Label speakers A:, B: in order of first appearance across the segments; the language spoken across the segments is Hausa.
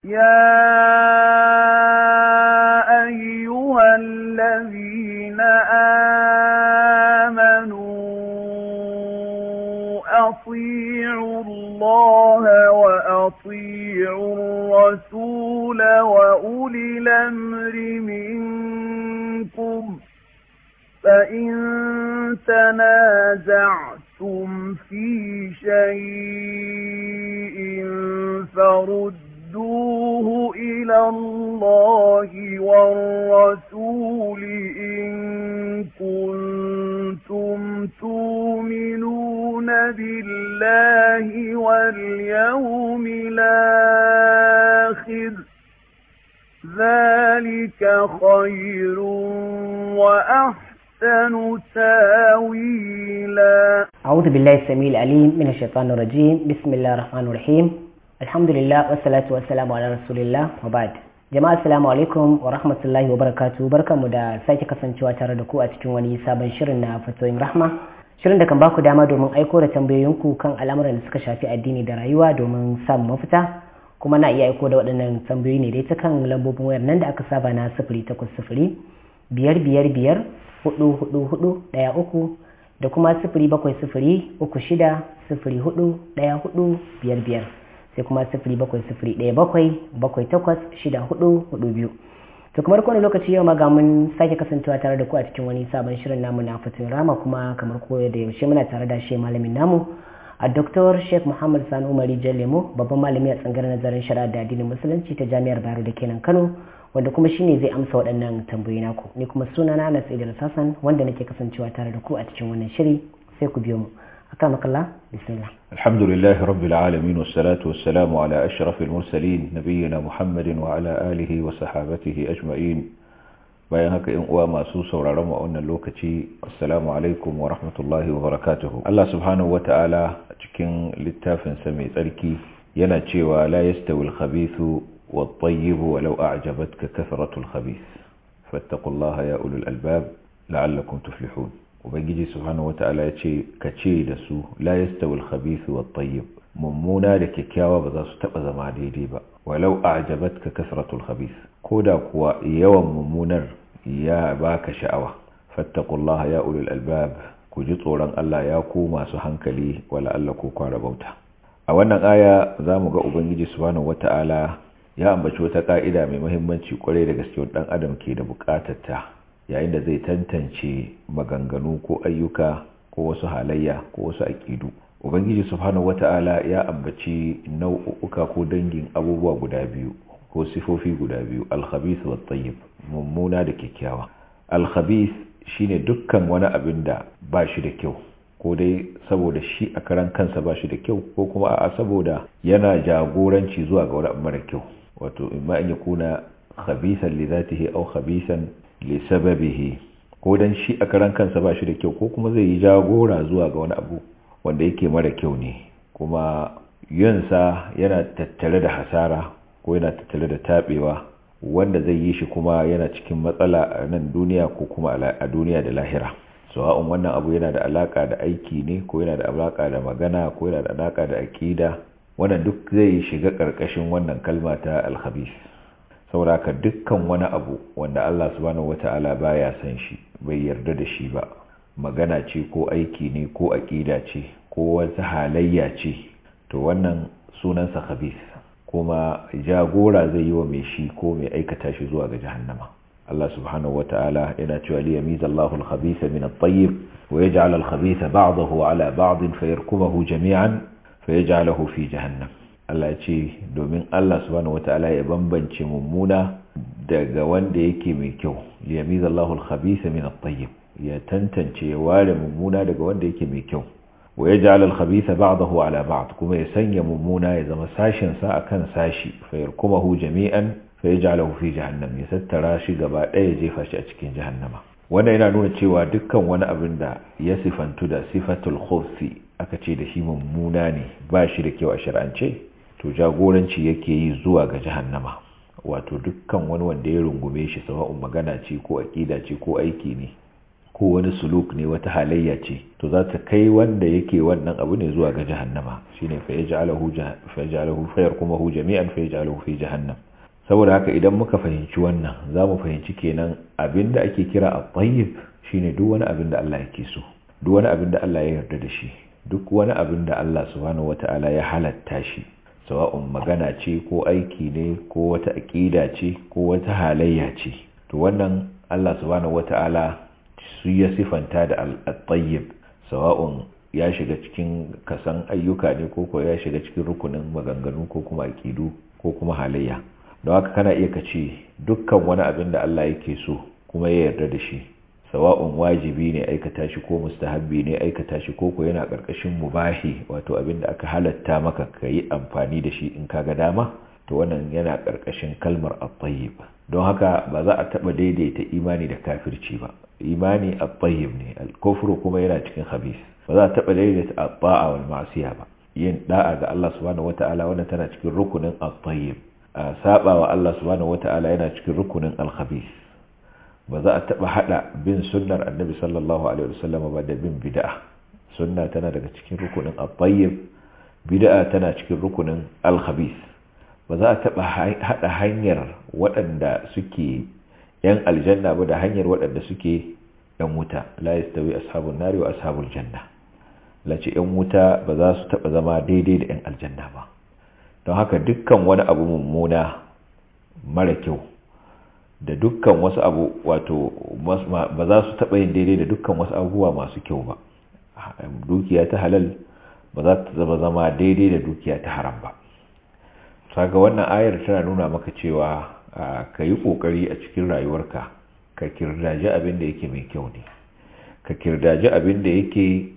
A: يا أيها الذين آمنوا أطيعوا الله وأطيعوا الرسول وأولي الأمر منكم فإن تنازعتم في شيء فردوه إلى الله والرسول إن كنتم تؤمنون بالله واليوم الآخر ذلك خير وأحسن تاويلا
B: أعوذ بالله السميع العليم من الشيطان الرجيم بسم الله الرحمن الرحيم الحمد لله والصلاة والسلام على رسول الله وبعد jama'a assalamu alaikum wa rahmatullahi wa barakatuh barkanmu da sake kasancewa tare da ku a cikin wani sabon shirin na fatoyin rahma shirin da kan baku dama domin aiko da tambayoyinku kan al'amuran da suka shafi addini da rayuwa domin samun mafita kuma na iya aiko da waɗannan tambayoyi ne dai ta kan lambobin wayar nan da aka saba na sifiri takwas sifiri biyar biyar biyar hudu hudu hudu ɗaya uku da kuma sifiri bakwai sifiri uku shida sifiri hudu ɗaya hudu biyar biyar sai kuma sifiri bakwai sifiri ɗaya bakwai bakwai takwas shida hudu hudu biyu to kamar kowane lokaci yau ma ga mun sake kasancewa tare da ku a cikin wani sabon shirin namu na fatin rama kuma kamar koyo da yaushe muna tare da shi malamin namu a Dr. Sheikh Muhammad Sani Umari Lemo babban malami a tsangar nazarin shari'a da addinin musulunci ta Jami'ar Bayero da kenan Kano wanda kuma shine zai amsa waɗannan tambayoyi naku ni kuma sunana Anas Idris Hassan wanda nake kasancewa tare da ku a cikin wannan shiri sai ku biyo mu أكرمك الله بسم الله
C: الحمد لله رب العالمين والصلاة والسلام على أشرف المرسلين نبينا محمد وعلى آله وصحابته أجمعين bayan haka in uwa masu sauraron mu a wannan lokaci assalamu alaikum wa rahmatullahi wa barakatuhu Allah subhanahu wata'ala a cikin littafin sa mai tsarki yana cewa la yastawi al-khabithu wat-tayyib walau a'jabatka kathratu al-khabith fattaqullaha ya ulul albab la'allakum tuflihun ubangiji subhanahu wata'ala ya ce ka ce da su la yastawi al-khabith wat-tayyib mummuna da kyakkyawa ba za su taba zama daidai ba walau a'jabatka kasratu al-khabith koda kuwa yawan mummunar ya baka sha'awa fattaqullaha ya ulul albab ku ji tsoron Allah ya ku masu hankali wala Allah ku kwara bauta a wannan aya zamu ga ubangiji subhanahu wata'ala ya ambaci wata ka'ida mai muhimmanci kwarai da gaske dan adam ke da bukatar ta yayin da zai tantance maganganu ko ayyuka ko wasu halayya ko wasu aƙidu ubangiji subhanahu wata'ala ya ambaci nau'uka ko dangin abubuwa guda biyu ko sifofi guda biyu alkhabith wa tayyib mummuna da kyakkyawa alkhabith shine dukkan wani abin da ba shi da kyau ko dai saboda shi a karan kansa ba shi da kyau ko kuma a saboda yana jagoranci zuwa ga wani abu mara kyau wato imma in yakuna khabithan li dhatihi aw khabithan lissababihi ko dan shi a karan kansa ba shi da kyau ko kuma zai yi jagora zuwa ga wani abu wanda yake mara kyau ne kuma yinsa yana tattare da hasara ko yana tattare da tabewa wanda zai yi shi kuma yana cikin matsala a nan duniya ko kuma a duniya da lahira sawa'un wannan abu yana da alaka da aiki ne ko yana da alaka da magana ko yana da alaka da aqida wannan duk zai shiga karkashin wannan kalma ta al-khabith saboda haka dukkan wani abu wanda Allah subhanahu wata'ala baya san shi bai yarda da shi ba magana ce ko aiki ne ko aqida ce ko wata halayya ce to wannan sunansa khabith kuma jagora zai yi wa mai shi ko mai aikata shi zuwa ga jahannama Allah subhanahu wata'ala yana cewa li yamiza Allahu al-khabitha min at-tayyib wa yaj'al al-khabitha ba'dahu 'ala ba'd fayarkumahu jami'an fayaj'aluhu fi jahannam Allah ce domin Allah subhanahu wata'ala ya bambance mummuna daga wanda yake mai kyau liyamiza Allahu al-khabitha min at-tayyib ya tantance ya ware mummuna daga wanda yake mai kyau wa yaj'al al-khabitha ba'dahu 'ala ba'd kuma ya sanya mummuna ya zama sashin sa akan sashi fa yarkumahu jami'an fa yaj'aluhu fi jahannam ya tattara shi gaba ɗaya ya jefa shi a cikin jahannama wannan yana nuna cewa dukkan wani abin da ya sifantu da sifatul khubthi aka ce da shi mummuna ne ba shi da kyau a shar'ance to jagoranci yake yi zuwa ga jahannama wato dukkan wani wanda ya rungume shi sawa'un magana ce ko aƙida ce ko aiki ne ko wani suluk ne wata halayya ce to za ta kai wanda yake wannan abu ne zuwa ga jahannama shine fa yaj'aluhu fa yaj'aluhu fa yarkumuhu jami'an fa yaj'aluhu fi jahannam saboda haka idan muka fahimci wannan za mu fahimci kenan abinda ake kira at-tayyib shine duk wani abin da Allah yake so duk wani abin da Allah ya yarda da shi duk wani abin da Allah subhanahu wata'ala ya halatta shi sawa'un magana ce ko aiki ne ko wata aqida ce ko wata halayya ce to wannan Allah subhanahu wata'ala su ya sifanta da al-tayyib sawa'un ya shiga cikin kasan ayyuka ne ko ko ya shiga cikin rukunin maganganu ko kuma aqidu ko kuma halayya don haka kana iya kace dukkan wani abin da Allah yake so kuma ya yarda da shi sawa'un wajibi ne aikata shi ko mustahabbi ne aikata shi ko ko yana karkashin mubahi wato abin da aka halatta maka yi amfani da shi in kaga dama to wannan yana karkashin kalmar at-tayyib don haka ba za a taba daidaita imani da kafirci ba imani at-tayyib ne al-kufru kuma yana cikin khabith ba za a taba daidaita at-ta'a wal ma'siya ba yin da'a ga Allah subhanahu wata'ala wannan tana cikin rukunin at-tayyib saba wa Allah subhanahu wata'ala yana cikin rukunin al-khabith ba za a taba hada bin sunnar annabi sallallahu alaihi wasallam ba da bin bid'a sunna tana daga cikin rukunin at-tayyib bid'a tana cikin rukunin al-khabith ba za a taba hada hanyar waɗanda suke yan aljanna ba da hanyar waɗanda suke yan wuta la yastawi ashabun nari wa ashabul janna lace yan wuta ba za su taba zama daidai da yan aljanna ba don haka dukkan wani abu mummuna mara kyau da dukkan wasu abu wato ba za su taɓa yin daidai da dukkan wasu abubuwa masu kyau ba dukiya ta halal ba za ta zama zama daidai da dukiya ta haram ba saka wannan ayar tana nuna maka cewa ka yi ƙoƙari a cikin rayuwarka ka kirdaji abin da yake mai kyau ne ka kirdaji abin da yake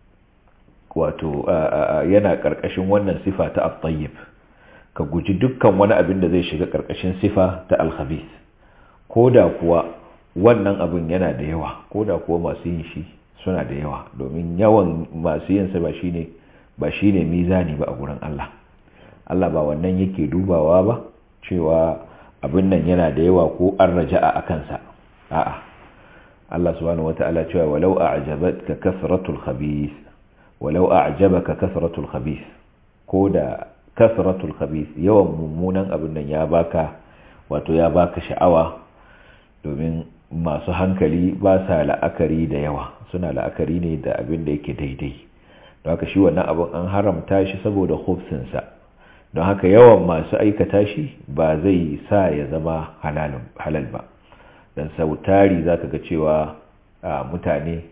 C: wato yana ƙarƙashin wannan sifa ta at-tayyib ka guji dukkan wani abin da zai shiga ƙarƙashin sifa ta al-khabith ko da kuwa wannan abin yana da yawa ko da kuwa masu yin shi suna da yawa domin yawan masu yin sa ba shine ba shine mizani ba a gurin Allah Allah ba wannan yake dubawa ba cewa abin nan yana da yawa ko an raja'a akan sa a'a Allah subhanahu wataala cewa walau a'jabatka kasratul khabith walau a'jabaka kasratul khabith ko da kasratul khabith yawan mummunan abin nan ya baka wato ya baka sha'awa domin masu hankali ba sa la'akari da yawa suna la'akari ne da abin da yake daidai don haka shi wannan abin an haramta shi saboda hufsinsa don haka yawan masu aikata shi ba zai sa ya zama halal ba don sautari za ka ga cewa mutane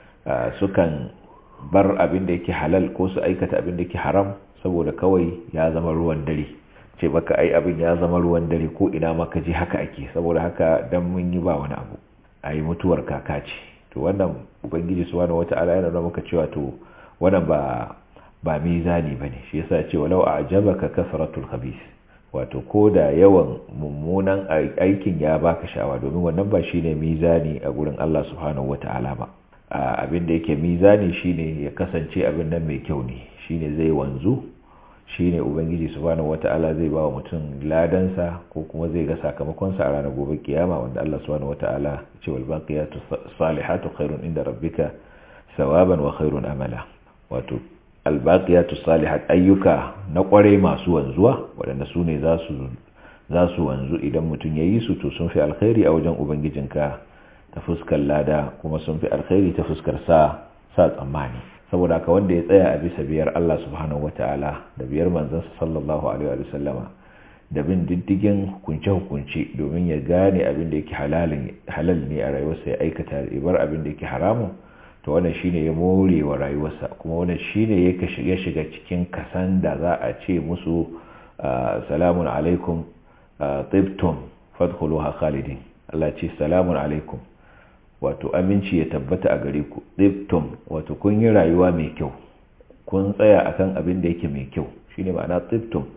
C: sukan bar abin da yake halal ko su aikata abin da yake haram saboda kawai ya zama ruwan dare ce baka ai abin ya zama ruwan dare ko ina maka ji haka ake saboda haka dan mun yi ba wani abu ai mutuwar kaka ce to wannan ubangiji subhanahu wata'ala yana nuna maka cewa to wannan ba ba mizani bane shi yasa ce walau a'jabaka kasratul khabith wato ko da yawan mummunan aikin ya baka sha'awa domin wannan ba shine mizani a gurin Allah subhanahu wata'ala ba abin da yake mizani shine ya kasance abin nan mai kyau ne shine zai wanzu shine ubangiji subhanahu wata'ala zai ba wa mutum ladansa ko kuma zai ga sakamakonsa a ranar gobe kiyama wanda Allah subhanahu wata'ala ce wal baqiyatu salihatu khairun inda rabbika sawaban wa khairun amala wato al baqiyatu salihat ayyuka na kware masu wanzuwa waɗanda su ne za su za su wanzu idan mutum ya yi su to sun fi alkhairi a wajen ubangijinka ta fuskar lada kuma sun fi alkhairi ta fuskar sa sa tsammani saboda ka wanda ya tsaya a bisa biyar Allah subhanahu ta'ala da biyar manzansa sallallahu alaihi wa sallama da bin diddigin hukunce-hukunce domin ya gane abin da yake halal ne a rayuwarsa ya aikata ibar abin da yake haramun to wannan shine ya more wa rayuwarsa kuma wannan shine ya shiga cikin kasan da za a ce musu salamun alaikum tibtum fadkhuluha khalidin Allah ce salamun alaikum wato aminci ya tabbata a gare ku tsibtum wato kun yi rayuwa mai kyau kun tsaya akan abin da yake mai kyau shine ma'ana tsibtum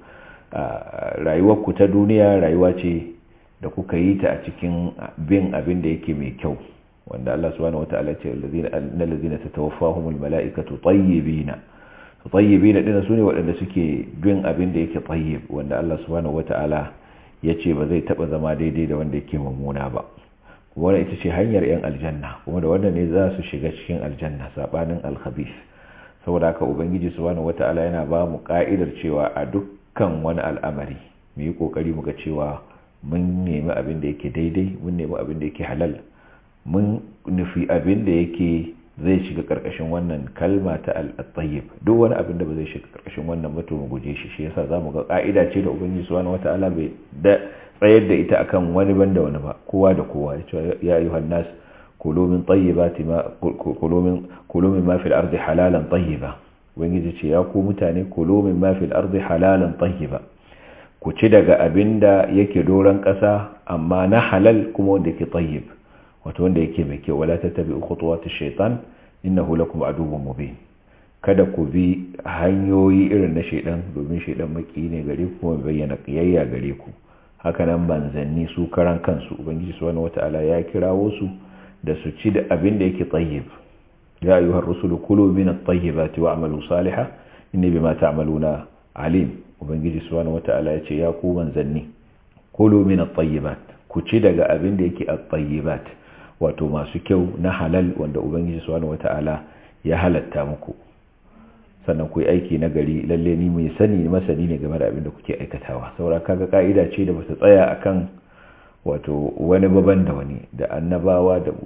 C: rayuwar ku ta duniya rayuwa ce da kuka yi ta a cikin bin abin da yake mai kyau wanda Allah subhanahu wataala ce annal ladina tatawaffahumul malaikatu tayyibina tayyibina dinnan sune waɗanda suke bin abin da yake tayyib wanda Allah subhanahu wataala yace ba zai taba zama daidai da wanda yake mummuna ba kuma wannan ita ce hanyar yan aljanna kuma da wannan ne za su shiga cikin aljanna sabanin al-khabith saboda haka ubangiji subhanahu wata'ala yana ba mu ka'idar cewa a dukkan wani al'amari mu yi kokari mu ga cewa mun nemi abin da yake daidai mun nemi abin da yake halal mun nufi abin da yake zai shiga karkashin wannan kalma ta al-tayyib duk wani abin da ba zai shiga karkashin wannan ba to mu guje shi shi yasa zamu ga ka'ida ce da ubangiji subhanahu wata'ala bai da tsayar da ita akan wani banda wani ba kowa da kowa ya ce ya ayyuhan nas kulu min tayyibati ma kulu min kulu min ma fil ardi halalan tayyiba ubangiji ce ya ku mutane kulu min ma fil ardi halalan tayyiba ku ci daga abinda yake doran kasa amma na halal kuma wanda yake tayyib wato wanda yake mai kyau wala tattabi'u khutuwatish shaitan innahu lakum aduwwun mubin kada ku bi hanyoyi irin na shaidan domin shaidan maki ne gare ku kuma bayyana kiyayya gare ku hakanan manzanni su karan kansu ubangiji subhanahu wata'ala ya kirawo su da su ci da abin da yake tayyib ya ayyuhar rusulu kulu min at-tayyibati wa'malu salihan inni bima ta'maluna alim ubangiji subhanahu wata'ala ya ce ya ku manzanni kulu min at-tayyibat ku ci daga abin da yake at-tayyibat wato masu kyau na halal wanda ubangiji subhanahu wata'ala ya halatta muku sannan ku yi aiki na gari lalle ni mai sani masani ne game da abin da kuke aikatawa saboda kaga ka'ida ce da bata tsaya akan wato wani baban da wani da annabawa da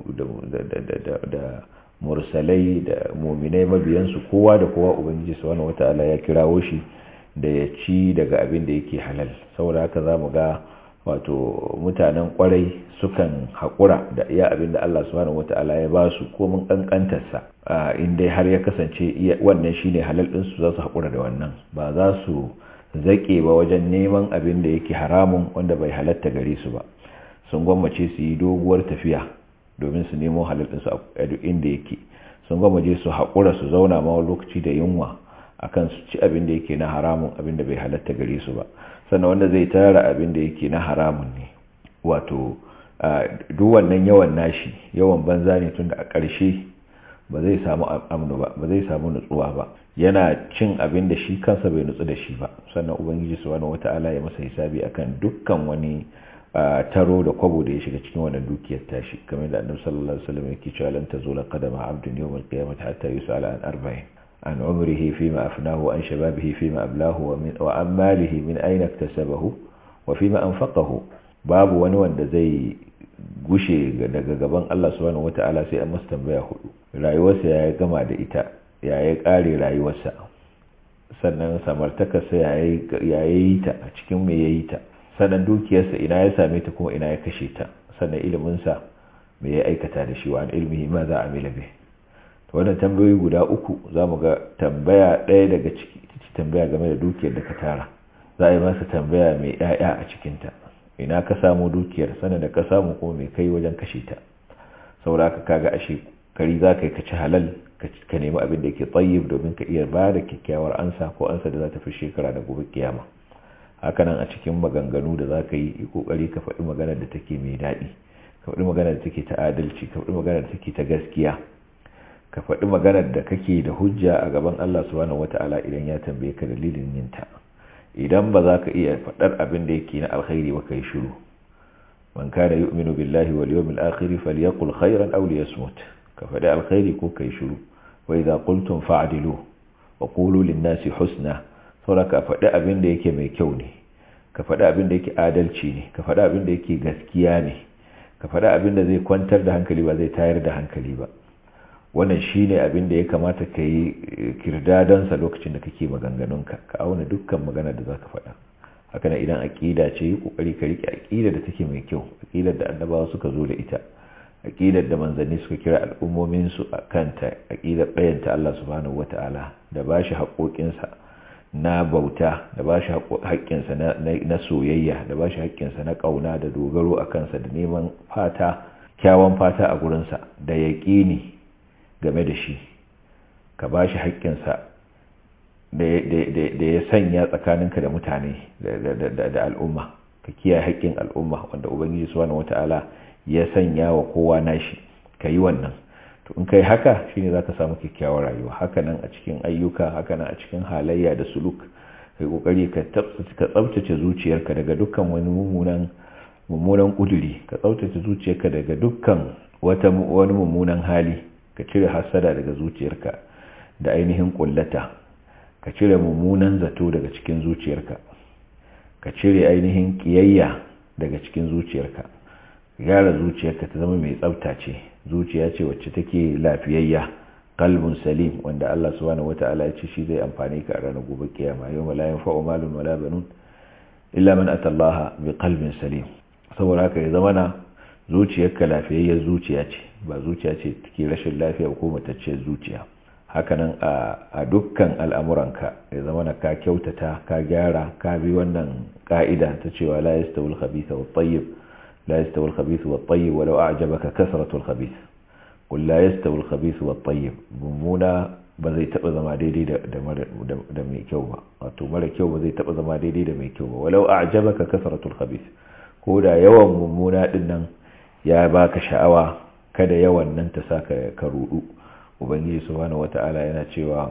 C: da da mursalai da mu'minai mabiyansu kowa da kowa ubangiji subhanahu wata'ala ya kirawo shi da ya ci daga abin da yake halal saboda haka zamu ga wato mutanen kwarai sukan haƙura da iya abin da Allah subhanahu wata'ala ya ba su ko mun kankantarsa in dai har ya kasance wannan shine halal din su za su haƙura da wannan ba za su zaƙe ba wajen neman abin da yake haramun wanda bai halatta gare su ba sun gwammace su yi doguwar tafiya domin su nemo halal din su a duk inda yake sun gwammace su haƙura su zauna ma lokaci da yunwa akan su ci abin da yake na haramun abin da bai halatta gare su ba sannan wanda zai tara abin da yake na haramun ne wato duk wannan yawan nashi yawan banza ne tunda a ƙarshe ba zai samu amnu ba ba zai samu nutsuwa ba yana cin abin da shi kansa bai nutsu da shi ba sannan ubangiji subhanahu wata'ala ya masa hisabi akan dukkan wani taro da kwabo da ya shiga cikin wannan dukiyar tashi kamar da annabi sallallahu alaihi wasallam yake cewa lan tazula qadama abdin yawm al-qiyamah hatta yus'ala an arba'in عن عمره فيما أفناه وعن شبابه فيما أبلاه ومن وعن ماله من أين اكتسبه وفيما أنفقه باب wani wanda zai gushe daga gaban Allah subhanahu wata'ala sai an masa tambaya hudu rayuwarsa ya gama da ita ya yi kare rayuwarsa sannan samartakarsa ya yi ta a cikin me ya yi ta sannan dukiyarsa ina ya same ta kuma ina ya kashe ta sannan iliminsa me ya aikata da shi wa an ilmihi ma za a mila bai wannan tambayoyi guda uku za mu ga tambaya ɗaya daga ciki ita ce tambaya game da dukiyar da ka tara za a yi masa tambaya mai ɗaya a cikinta ina ka samu dukiyar sannan da ka samu kuma mai kai wajen kashe ta saboda ka kaga ashe kari za ka yi ka ci halal ka nemi abin da yake tsayib domin ka iya ba da kyakkyawar ansa ko ansa da za ta fi shekara da gobe kiyama hakanan a cikin maganganu da za ka yi yi kokari ka faɗi maganar da take mai daɗi ka faɗi maganar da take ta adalci ka faɗi maganar da take ta gaskiya ka faɗi maganar da kake da hujja a gaban Allah subhanahu wata'ala idan ya tambaye ka dalilin yinta idan ba za ka iya faɗar abin da yake na alkhairi ba kai shiru man kana yu'minu billahi wal yawmil akhir falyaqul khairan aw liyasmut ka faɗi alkhairi ko kai shiru wa idza qultum fa'dilu wa qulu lin-nasi husna saboda ka faɗi abin da yake mai kyau ne ka faɗi abin da yake adalci ne ka faɗi abin da yake gaskiya ne ka faɗi abin da zai kwantar da hankali ba zai tayar da hankali ba wannan shine abin da ya kamata ka yi kirdadansa lokacin da kake maganganunka ka auna dukkan magana da za ka faɗa haka na idan aƙida ce yi ƙoƙari ka riƙe aƙida da take mai kyau aƙidar da annabawa suka zo da ita aƙidar da manzanni suka kira al'ummominsu a kanta aƙidar ɗayanta Allah subhanahu wata'ala da ba shi haƙoƙinsa na bauta da ba shi haƙƙinsa na soyayya da ba shi haƙƙinsa na ƙauna da dogaro a kansa da neman fata kyawun fata a gurinsa da yaƙini game da shi ka ba shi haƙƙinsa da ya sanya tsakaninka da mutane da al'umma ka kiyaye haƙƙin al'umma wanda ubangiji subhanahu wata'ala ya sanya wa kowa nashi ka yi wannan to in kai haka shine zaka samu kyakkyawar rayuwa hakanan a cikin ayyuka hakanan a cikin halayya da suluk kai kokari ka tsabtace zuciyarka daga dukkan wani mummunan mummunan kuduri ka tsaftace zuciyarka daga dukkan wata wani mummunan hali ka cire hasada daga zuciyarka da ainihin kullata ka cire mummunan zato daga cikin zuciyarka ka cire ainihin kiyayya daga cikin zuciyarka gyara zuciyarka ta zama mai tsafta ce zuciya ce wacce take lafiyayya qalbun salim wanda Allah subhanahu wata'ala ya ce shi zai amfane ka a ranar gobe kiyama yau la yanfa'u malun wala banun illa man atallaha bi qalbin salim saboda haka ya zama na zuciyarka lafiyayyar zuciya ce ba zuciya ce take rashin lafiya ko matacciyar zuciya hakanan a dukkan al'amuranka ya zama na ka kyautata ka gyara ka bi wannan ka'ida ta cewa la yastawul khabitha wat tayyib la yastawul khabithu wat tayyib walau a'jabaka kasratul khabith qul la yastawul khabithu wat tayyib mummuna ba zai taba zama daidai da da mai kyau ba wato mara kyau ba zai taba zama daidai da mai kyau ba walau a'jabaka kasratul khabith ko da yawan mummuna din nan ya baka sha'awa kada yawan nan ta saka ka rudu ubangiji subhanahu wata'ala yana cewa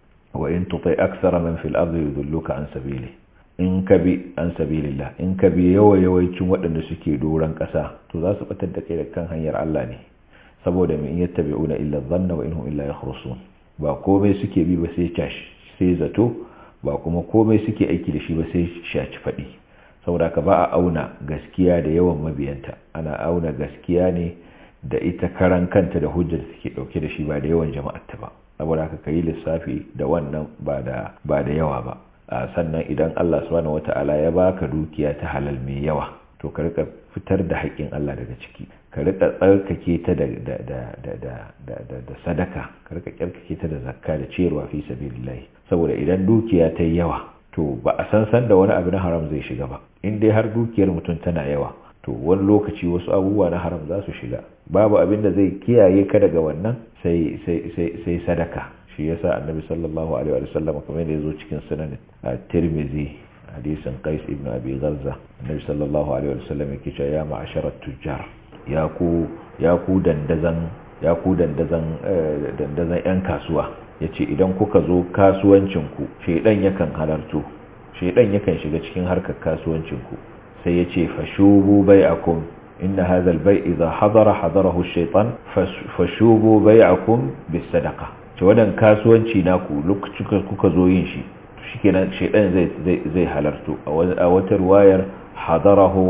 C: wa in tutai aksara man fil ardi yudulluka an sabili in ka bi an sabilillah in ka bi yawa yawancin waɗanda suke doran ƙasa to za su batar da kai da kan hanyar Allah ne saboda min yattabi'una illa dhanna wa inhum illa yakhrusun ba komai suke bi ba sai cash sai zato ba kuma komai suke aiki da shi ba sai shaci faɗi saboda ka ba a auna gaskiya da yawan mabiyanta ana auna gaskiya ne da ita karan kanta da hujjar suke dauke da shi ba da yawan jama'arta ba saboda haka kai lissafi da wannan ba da ba da yawa ba sannan idan Allah subhanahu wata'ala ya baka dukiya ta halal mai yawa to ka rika fitar da haƙƙin Allah daga ciki ka rika tsarkake ta da da da da da da sadaka ka rika tsarkake ta da zakka da ciyarwa fi sabilillah saboda idan dukiya ta yi yawa to ba a san san da wani abu na haram zai shiga ba in dai har dukiyar mutum tana yawa to wani lokaci wasu abubuwa na haram za su shiga babu abin da zai kiyaye ka daga wannan sai sai sai sai sadaka shi yasa annabi sallallahu alaihi wa sallam kamar da yazo cikin sunan tirmizi hadisin qais ibn abi gharza annabi sallallahu alaihi wa sallam yake cewa ya ma'asharat tujjar ya ku ya ku dandazan ya ku dandazan dandazan yan kasuwa yace idan kuka zo kasuwancin ku shedan yakan halarto shedan yakan shiga cikin harkar kasuwancin ku sai yace fashubu bai'akum inna hadha al-bai' idha hadara hadarahu ash-shaytan fashubu bai'akum bis-sadaqa ce wannan kasuwanci naku lokacin kuka zo yin shi shikenan shedan zai zai zai halarto a wata ruwayar hadarahu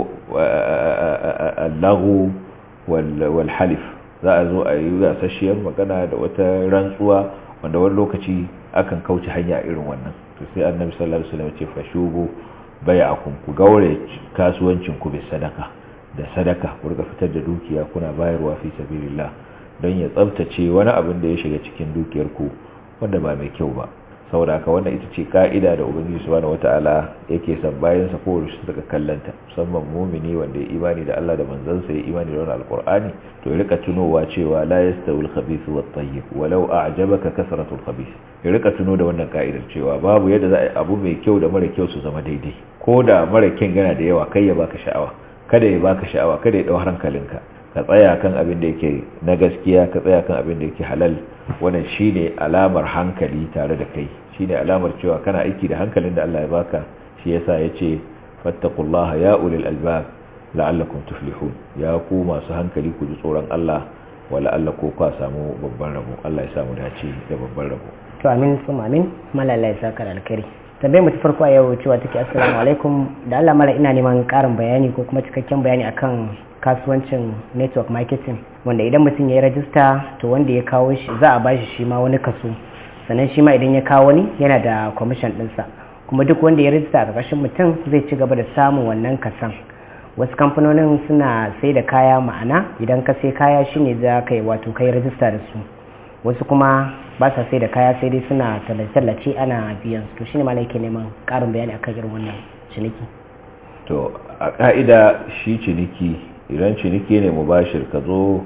C: al-laghu wal halif za a zo a yi gasasshiyar magana da wata rantsuwa wanda wani lokaci akan kauce hanya irin wannan to sai annabi sallallahu alaihi wasallam ce fashubu bai'akum ku gaure kasuwancin ku bi sadaka da sadaka ku riga fitar da dukiya kuna bayarwa fi sabilillah don ya tsaftace wani abin da ya shiga cikin dukiyar ku wanda ba mai kyau ba saboda haka wannan ita ce ka'ida da ubangiji subhanahu wata'ala yake son bayan sa ko su daga kallanta musamman mumini wanda ya imani da Allah da manzansa ya imani da wannan alqur'ani to ya rika tunowa cewa la yastawi al-khabith wat tayyib walau a'jabaka kasratu al-khabith ya rika tuno da wannan ka'idar cewa babu yadda za a yi abu mai kyau da mara kyau su zama daidai ko da mara kyan gana da yawa kai ya baka sha'awa kada ya baka sha'awa kada ya dau hankalinka ka tsaya kan abin da yake na gaskiya ka tsaya kan abin da yake halal wannan shine alamar hankali tare da kai shine alamar cewa kana aiki da hankalin da Allah ya baka shi yasa yace fattaqullaha ya ulil albab la'allakum tuflihun ya ku masu hankali ku ji tsoron Allah wala Allah ko ka samu babban rabo Allah ya samu dace da babban rabo
B: to amin sun amin malala ya saka da alkhairi tambayar mu ta farko a yau cewa take assalamu alaikum da Allah mala ina neman karin bayani ko kuma cikakken bayani akan kasuwancin network marketing wanda idan mutum ya yi rajista to wanda ya kawo shi za a bashi shi ma wani kaso sannan shi ma idan ya kawo wani yana da commission ɗinsa kuma duk wanda ya rajista a ƙarƙashin mutum zai ci gaba da samun wannan kasan wasu kamfanonin suna sai da kaya ma'ana idan ka sai kaya shine za ka yi wato kai rajista da su wasu kuma ba sa sai da kaya sai dai suna tallace ana biyan su to shine ma yake neman ƙarin bayani akan irin wannan ciniki
C: to a ka'ida shi ciniki idan ciniki ne mubashir ka zo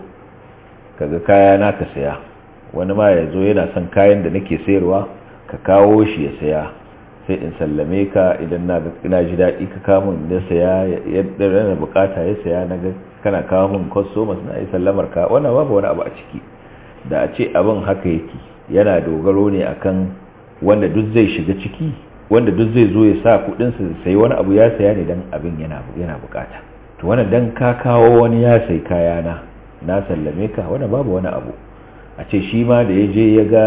C: kaga kaya na ka saya wani ma ya zo yana son kayan da nake sayarwa ka kawo shi ya saya sai in sallame ka idan na ji daɗi ka kawo min na saya yadda na bukata ya saya na kana kawo min customers na yi sallamar ka wannan babu wani abu a ciki da a ce abin haka yake yana dogaro ne akan wanda duk zai shiga ciki wanda duk zai zo ya sa kudinsa sai wani abu ya saya ne dan abin yana yana bukata to wannan dan ka kawo wani ya sai kaya na na sallame ka wannan babu wani abu a ce shi ma da ya je ya ga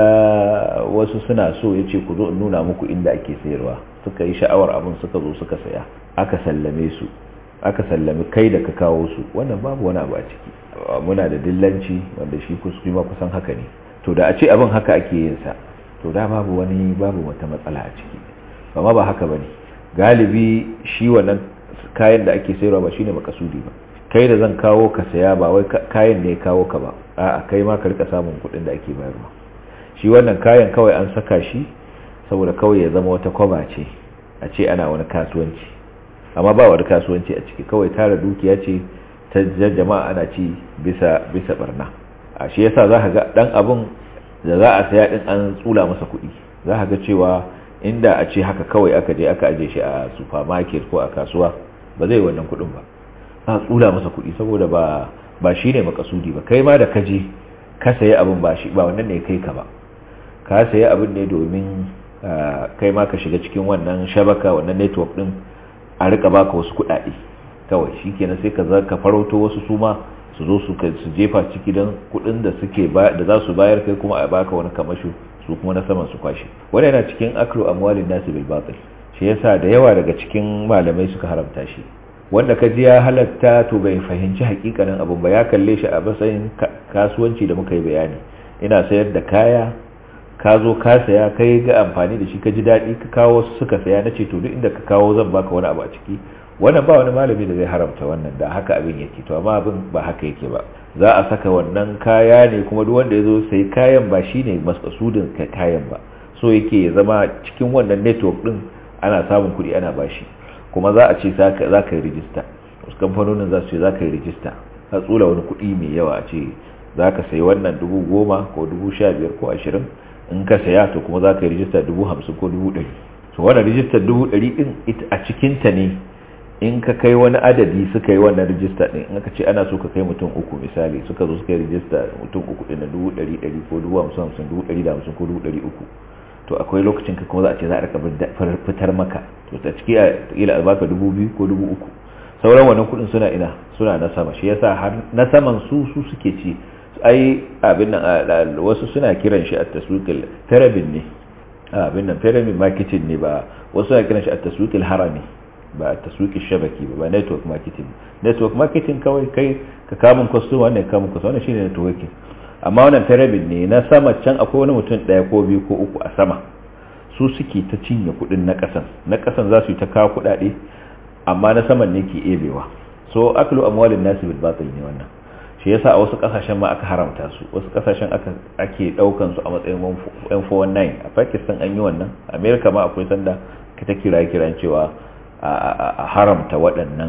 C: wasu suna so ya ce ku zo in nuna muku inda ake sayarwa suka yi sha'awar abin suka zo suka saya aka sallame su aka sallami kai da ka kawo su wannan babu wani abu a ciki muna da dillanci wanda shi ma kusan haka ne to da a ce abin haka ake yin sa to da babu wani babu wata matsala a ciki amma ba haka bane galibi shi wannan kayan da ake sayarwa ba shine makasudi ba kai da zan kawo ka saya ba wai kayan ne kawo ka ba a'a kai ma ka rika samun kuɗin da ake bayarwa shi wannan kayan kawai an saka shi saboda kawai ya zama wata kwaba ce a ce ana wani kasuwanci amma ba wani kasuwanci a ciki kawai tara dukiya ce ta jama'a ana ci bisa bisa barna a shi yasa za ka ga dan abun da za a saya din an tsula masa kuɗi za ka ga cewa inda a ce haka kawai aka je aka aje shi a supermarket ko a kasuwa ba zai wannan kuɗin ba a tsula masa kuɗi saboda ba ba shine makasudi ba kai ma da ka je ka sayi abin ba shi ba wannan ne kai ka ba ka sayi abin ne domin kai ma ka shiga cikin wannan shabaka wannan network din a rika baka wasu kuɗaɗe kawai shikenan sai ka za ka farauto wasu suma su zo su su jefa ciki don kuɗin da suke da za su bayar kai kuma a baka wani kamasho su kuma na saman su kwashe wannan yana cikin aklu amwalin nasi bil batil shi yasa da yawa daga cikin malamai suka haramta shi wanda ka ji ya halatta to bai fahimci hakikanin abun ba ya kalle shi a matsayin kasuwanci da muka yi bayani ina sayar da kaya ka zo ka saya kai ga amfani da shi ka ji daɗi ka kawo wasu suka saya na ce to duk inda ka kawo zan baka wani abu a ciki wannan ba wani malami da zai haramta wannan da haka abin yake to amma abin ba haka yake ba za a saka wannan kaya ne kuma duk wanda ya zo sai kayan ba shine masasudin kayan ba so yake ya zama cikin wannan network din ana samun kuɗi ana bashi kuma za a ce za ka yi rijista wasu kamfanonin za su ce za ka yi rijista ka tsula wani kuɗi mai yawa a ce za ka sayi wannan dubu goma ko dubu sha biyar ko ashirin in ka saya to kuma za ka yi rijista dubu hamsin ko dubu ɗari to wannan rijistar dubu ɗari ɗin a cikinta ne in ka kai wani adadi suka yi wannan rijista ɗin in aka ce ana so ka kai mutum uku misali suka zo suka yi rijista mutum uku ɗin na dubu ɗari ɗari ko dubu hamsin hamsin dubu ɗari da hamsin ko dubu ɗari uku to akwai lokacin ka kuma za a ce za a rika fitar maka to ta ciki a ila a baka dubu biyu ko dubu uku sauran wannan kudin suna ina suna na sama shi yasa har na saman su su suke ci ai abin nan wasu suna kiran shi a taswiqil pyramid ne abin nan pyramid marketing ne ba wasu suna kiran shi a taswiqil harami ba a taswiqil shabaki ba ba network marketing network marketing kawai kai ka kamun customer ne kamun customer wannan shine networking amma wannan pyramid ne na sama can akwai wani mutum daya ko biyu ko uku a sama su suke ta cinye kudin na kasan na kasan za su yi ta kawo kudade amma na saman ne ke ebewa so aklu amwalin nasi bil batil ne wannan shi yasa a wasu kasashen ma aka haramta su wasu kasashen aka ake daukan su a matsayin 419 a Pakistan an yi wannan America ma akwai sanda ka ta kira kiran cewa a haramta waɗannan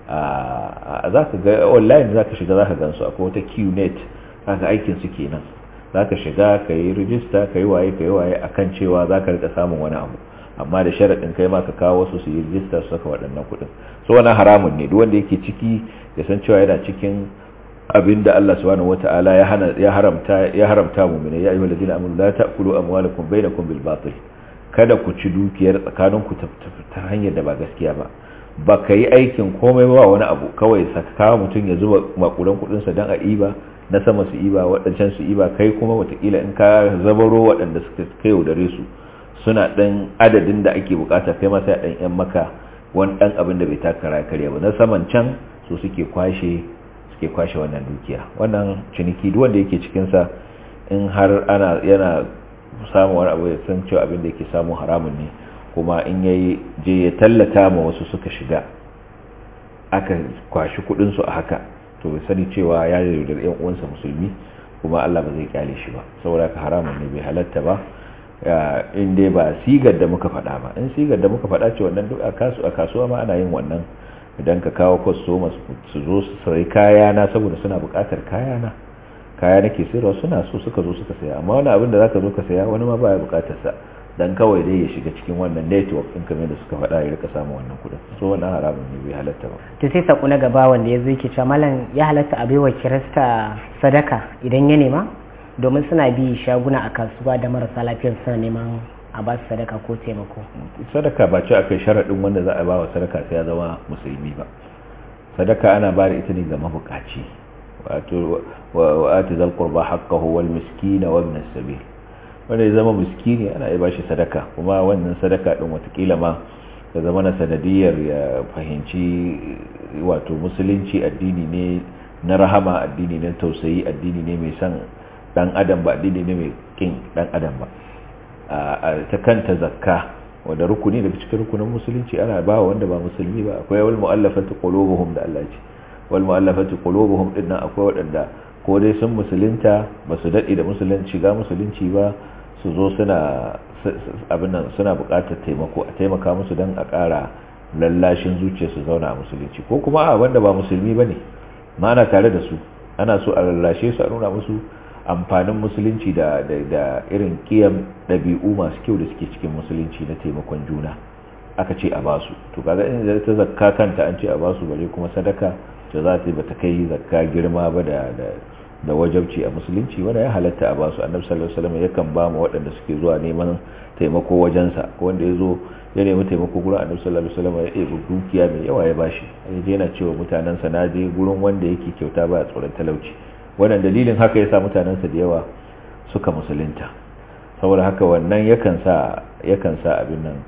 C: za ka ga online za ka shiga za ka gansu akwai wata qnet kaga aikin su kenan zaka shiga ka yi rijista ka yi waye ka yi waye akan cewa zaka rika samun wani abu amma da sharaɗin kai ma ka kawo wasu su yi rijista su saka waɗannan kuɗin so wannan haramun ne duk wanda yake ciki ya san cewa yana cikin abin da Allah subhanahu wata'ala ya hana ya haramta ya haramta mu'mina ya ayyuhal ladina amanu la ta'kulu amwalakum bainakum bil batil kada ku ci dukiyar tsakaninku ta hanyar da ba gaskiya ba ba ka yi aikin komai ba wani abu kawai saka mutum ya zuba makudan kudinsa don a iba na sama su iba waɗancan su iba kai kuma watakila in ka zabaro waɗanda suka kai yaudare su suna ɗan adadin da ake bukata kai masa ɗan yan maka wani ɗan abin da bai taka karya ba na saman can su suke kwashe suke kwashe wannan dukiya wannan ciniki duk wanda yake cikinsa in har ana yana samun wani abu ya san cewa abin da yake samu haramun ne kuma in yayi je ya tallata ma wasu suka shiga aka kwashi kudin su a haka to bai sani cewa ya yaudar yan uwansa musulmi kuma Allah ba zai kyale shi ba saboda ka haramun ne bai halatta ba in dai ba sigar da muka faɗa ba in sigar da muka faɗa ce wannan duk a kasuwa ma ana yin wannan idan ka kawo kwastoma su zo su sayi kayana saboda suna buƙatar kayana kaya nake sayarwa suna so suka zo suka saya amma wani abin da zaka zo ka saya wani ma baya buƙatar sa dan kawai dai ya shiga cikin wannan network din kamar da suka faɗa ya rika samun wannan kuɗin so wannan haramun ne bai halatta ba
B: to sai sako na gaba wanda ya zo yake cewa malam ya halatta a baiwa kirista sadaka idan ya nema domin suna bi shaguna a kasuwa da marasa lafiyar suna neman a ba su sadaka ko taimako
C: sadaka ba ce akai sharaɗin wanda za a ba wa sadaka sai ya zama musulmi ba sadaka ana ba da ita ne ga mabukaci wato wa ati zal qurba haqqahu wal miskin wa ibn as-sabil wanda ya zama miskini ana iya bashi sadaka kuma wannan sadaka din watakila ma ta zama na sanadiyar ya fahimci wato musulunci addini ne na rahama addini ne tausayi addini ne mai son dan adam ba addini ne mai kin dan adam ba a ta kanta zakka wanda rukuni daga cikin rukunin musulunci ana ba wanda ba musulmi ba akwai wal mu'allafati qulubuhum da Allah ce wal mu'allafati qulubuhum din nan akwai wadanda ko dai sun musulunta ba su dade da musulunci shiga musulunci ba su zo suna abin nan suna buƙatar taimako a taimaka musu don a ƙara lallashin zuciya su zauna a musulunci ko kuma a wanda ba musulmi bane ma ana tare da su ana so a lallashe su a nuna musu amfanin musulunci da da irin kiyam ɗabi'u masu kyau da suke cikin musulunci na taimakon juna aka ce a basu to kaga in da ta zakka kanta an ce a basu bare kuma sadaka to za ta bata kai zakka girma ba da da wajabci a musulunci wanda ya halatta a basu annabi sallallahu alaihi wasallam yakan ba mu waɗanda suke zuwa neman taimako wajensa ko wanda ya zo ya nemi taimako gurin annabi sallallahu alaihi wasallam ya ɗebi dukiya mai yawa ya bashi ya je yana cewa mutanensa na je gurin wanda yake kyauta ba tsoron talauci wannan dalilin haka yasa mutanensa da yawa suka musulunta saboda haka wannan yakan sa yakan sa abin nan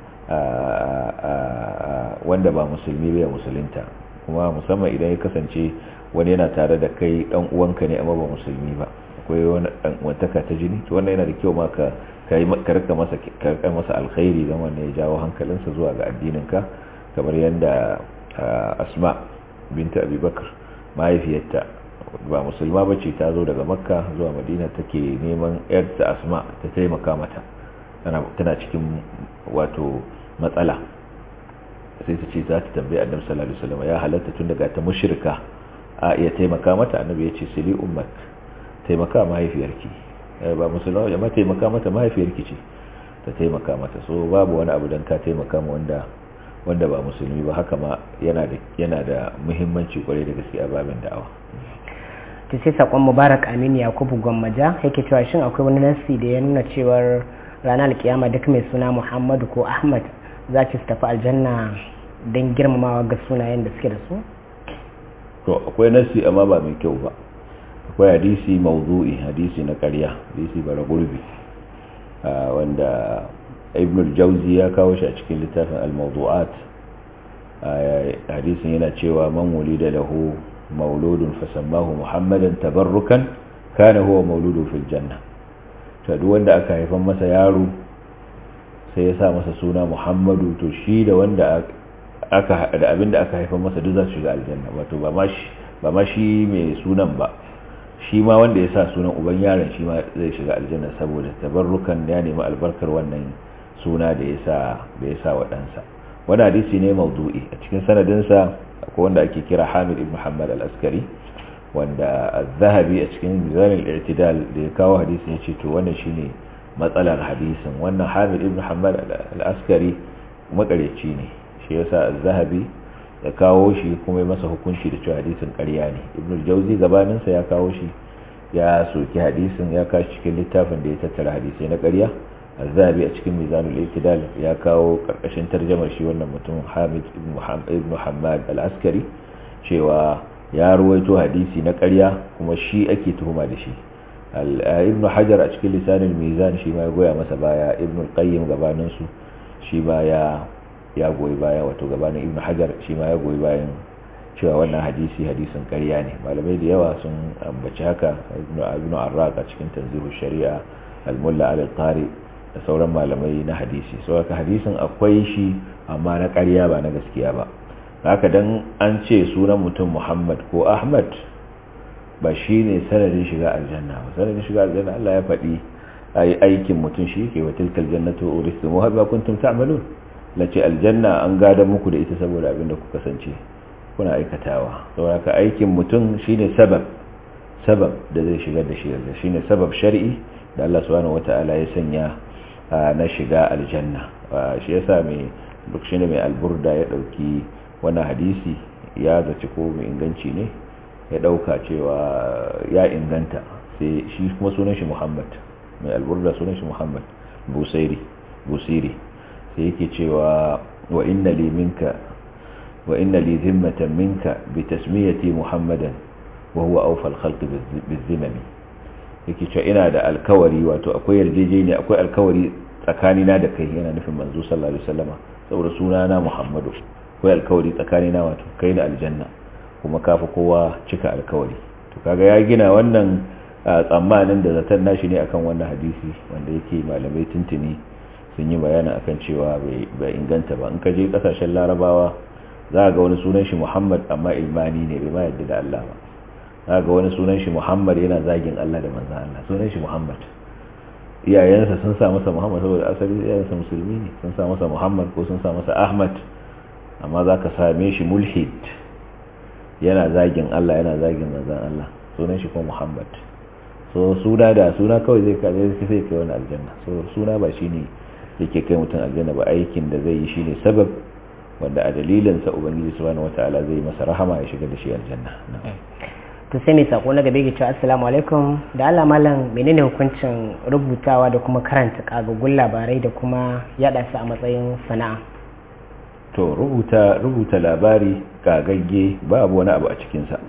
C: wanda ba musulmi bai musulunta kuma musamman idan ya kasance wani yana tare da kai dan uwanka ne amma ba musulmi ba akwai wani dan uwantaka ta jini to wannan yana da kyau ma ka kai ka rika masa ka masa alkhairi dan wannan ya jawo hankalinsa zuwa ga addinin ka kamar yanda asma binta abubakar mahaifiyarta ba musulma ba ce ta zo daga makka zuwa madina take neman yarta asma ta taimaka mata tana cikin wato matsala sai ta ce za ta tambayi annabi sallallahu alaihi wasallam ya halatta tun daga ta mushrika a iya taimaka mata annabi ya ce sili ummak taimaka mahaifiyarki ba musulma ya ma taimaka mata mahaifiyarki ce ta taimaka mata so babu wani abu dan ka taimaka ma wanda wanda ba musulmi ba haka ma yana da yana da muhimmanci kwarai da gaske a babin da'awa
B: ta sai sakon mubarak aminu yakubu gwammaja yake cewa shin akwai wani nasi da ya nuna cewar ranar alkiyama duk mai suna muhammadu ko ahmad za su tafi aljanna don girmamawa ga sunayen da suke da su
C: to akwai nasi amma ba mai kyau ba akwai hadisi mawdu'i hadisi na ƙarya hadisi bara gurbi wanda ibn al-jawzi ya kawo shi a cikin littafin al-mawdu'at hadisin yana cewa man wulida lahu mauludun fasammahu muhammadan tabarrukan kana huwa mauludu fil janna to duk wanda aka haifan masa yaro sai ya sa masa suna muhammadu to shi da wanda aka da abinda aka haifan masa duk za su shiga aljanna wato ba ma shi ba ma shi mai sunan ba shi ma wanda ya sa sunan uban yaron shi ma zai shiga aljanna saboda tabarrukan ya nemi albarkar wannan suna da ya sa da ya sa wa ɗansa wani hadisi ne maudu'i a cikin sanadinsa akwai wanda ake kira hamid ibn muhammad al-askari wanda az-zahabi a cikin mizan al-i'tidal da ya kawo hadisin ya ce to wannan shine matsalar hadisin wannan hamid ibn muhammad al-askari makareci ne shi yasa az-zahabi ya kawo shi kuma ya masa hukunci da cewa hadisin ƙarya ne ibn al-jawzi gabanin sa ya kawo shi ya soki hadisin ya kashi cikin littafin da ya tattara hadisai na ƙarya az-zahabi a cikin mizanul i'tidal ya kawo karkashin tarjumar shi wannan mutum hamid ibn muhammad al-askari cewa ya ruwaito hadisi na ƙarya kuma shi ake tuhuma da shi ibn hajar a cikin lisanin mizan shi ma ya goya masa baya ibn qayyim gabanin su shi ma ya ya goyi baya wato gabanin ibn hajar shi ma ya goyi bayan cewa wannan hadisi hadisin ƙarya ne malamai da yawa sun ambaci haka ibn arraq a cikin tanzihu shari'a al-mulla al-qari da sauran malamai na hadisi saboda hadisin akwai shi amma na ƙarya ba na gaskiya ba haka dan an ce sunan mutum Muhammad ko Ahmad ba shi ne sanadin shiga aljanna ba sanadin shiga aljanna Allah ya faɗi ayi aikin mutum shi ke wa tilkal jannatu uristumuha bima kuntum ta'malun lace aljanna an gada muku da ita saboda abin da kuka kasance kuna aikatawa saboda haka aikin mutum shine sabab sabab da zai shigar da shi aljanna shine sabab shar'i da Allah subhanahu wata'ala ya sanya na shiga aljanna shi yasa mai duk shine mai alburda ya dauki wannan hadisi ya zaci ko mai inganci ne ya dauka cewa ya inganta sai shi kuma sunan shi Muhammad mai alburda sunan shi Muhammad busairi busiri sai yake cewa wa inna li minka wa inna li zimmatan minka bi tasmiyati muhammadan wa huwa awfa al-khalqi bizimami yake cewa ina da alkawari wato akwai yarjejeniya akwai alkawari tsakanina da kai yana nufin manzo sallallahu alaihi wasallama saboda sunana muhammadu akwai alkawari tsakanina wato kai da aljanna kuma kafa kowa cika alkawari to kaga ya gina wannan tsammanin da zaton nashi ne akan wannan hadisi wanda yake malamai tuntuni sun yi bayanin akan cewa bai inganta ba in ka je kasashen larabawa za ga wani sunan shi muhammad amma ilmani ne bai ma yadda da allah ba za ga wani sunan shi muhammad yana zagin allah da manzan allah sunan shi muhammad iyayensa sun sa masa muhammad saboda asali iyayensa musulmi ne sun sa masa muhammad ko sun sa masa ahmad amma za ka same shi mulhid yana zagin allah yana zagin manzan allah sunan shi kuma muhammad so suna da suna kawai zai kaje sai kai wani aljanna so suna ba shine yake kai mutum aljanna ba aikin da zai yi shine sabab wanda a dalilin sa ubangiji subhanahu wataala zai masa rahama ya shiga da shi aljanna
B: to sai mai sako na gabe ke cewa assalamu alaikum da Allah malam menene hukuncin rubutawa da kuma karanta kagaggun labarai da kuma yada su a matsayin sana'a
C: to rubuta rubuta labari kagagge babu wani abu a cikin sa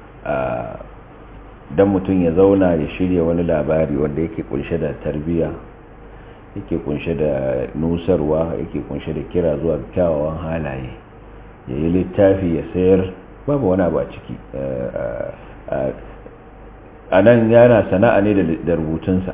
C: dan mutum ya zauna ya shirya wani labari wanda yake kunshe da tarbiyya yake kunshe da nusarwa yake kunshe da kira zuwa kyawawan halaye ya yi littafi ya sayar babu wani abu a ciki a nan yana sana'a ne da rubutunsa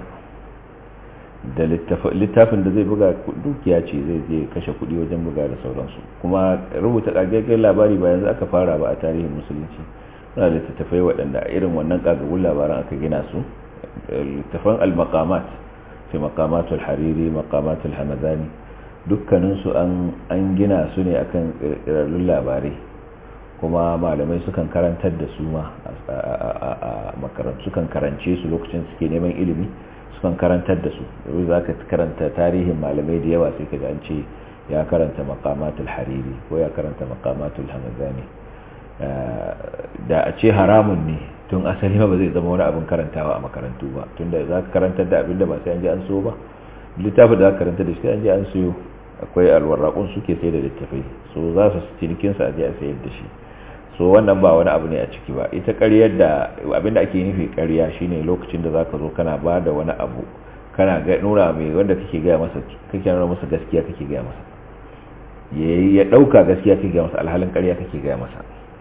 C: da littafin da zai buga dukiya ce zai je kashe kudi wajen buga da sauransu kuma rubuta ƙagaggen labari ba yanzu aka fara ba a tarihin musulunci suna da littattafai waɗanda a irin wannan ƙagagun labaran aka gina su littafan al-maqamat fi maqamatul hariri maqamatul hamadani dukkaninsu an gina su ne akan ƙirƙirarrun labarai kuma malamai sukan karantar da su ma a makarantu sukan karance su lokacin suke neman ilimi sukan karantar da su yau za ka karanta tarihin malamai da yawa sai ka ji an ce ya karanta maqamatul hariri ko ya karanta maqamatul hamadani da a ce haramun ne tun asali ba zai zama wani abin karantawa a makarantu ba tunda za ka karantar da abin da ba sai an ji an so ba littafin da za ka karanta da shi an ji an siyo akwai alwarraƙun suke sai da littafai so za su cinikinsa a je a sayar da shi so wannan ba wani abu ne a ciki ba ita ƙaryar da abin da ake nufi ƙarya shine lokacin da za ka zo kana ba da wani abu kana nuna mai wanda kake gaya masa kake nuna masa gaskiya kake gaya masa ya ɗauka gaskiya kake gaya masa alhalin ƙarya kake gaya masa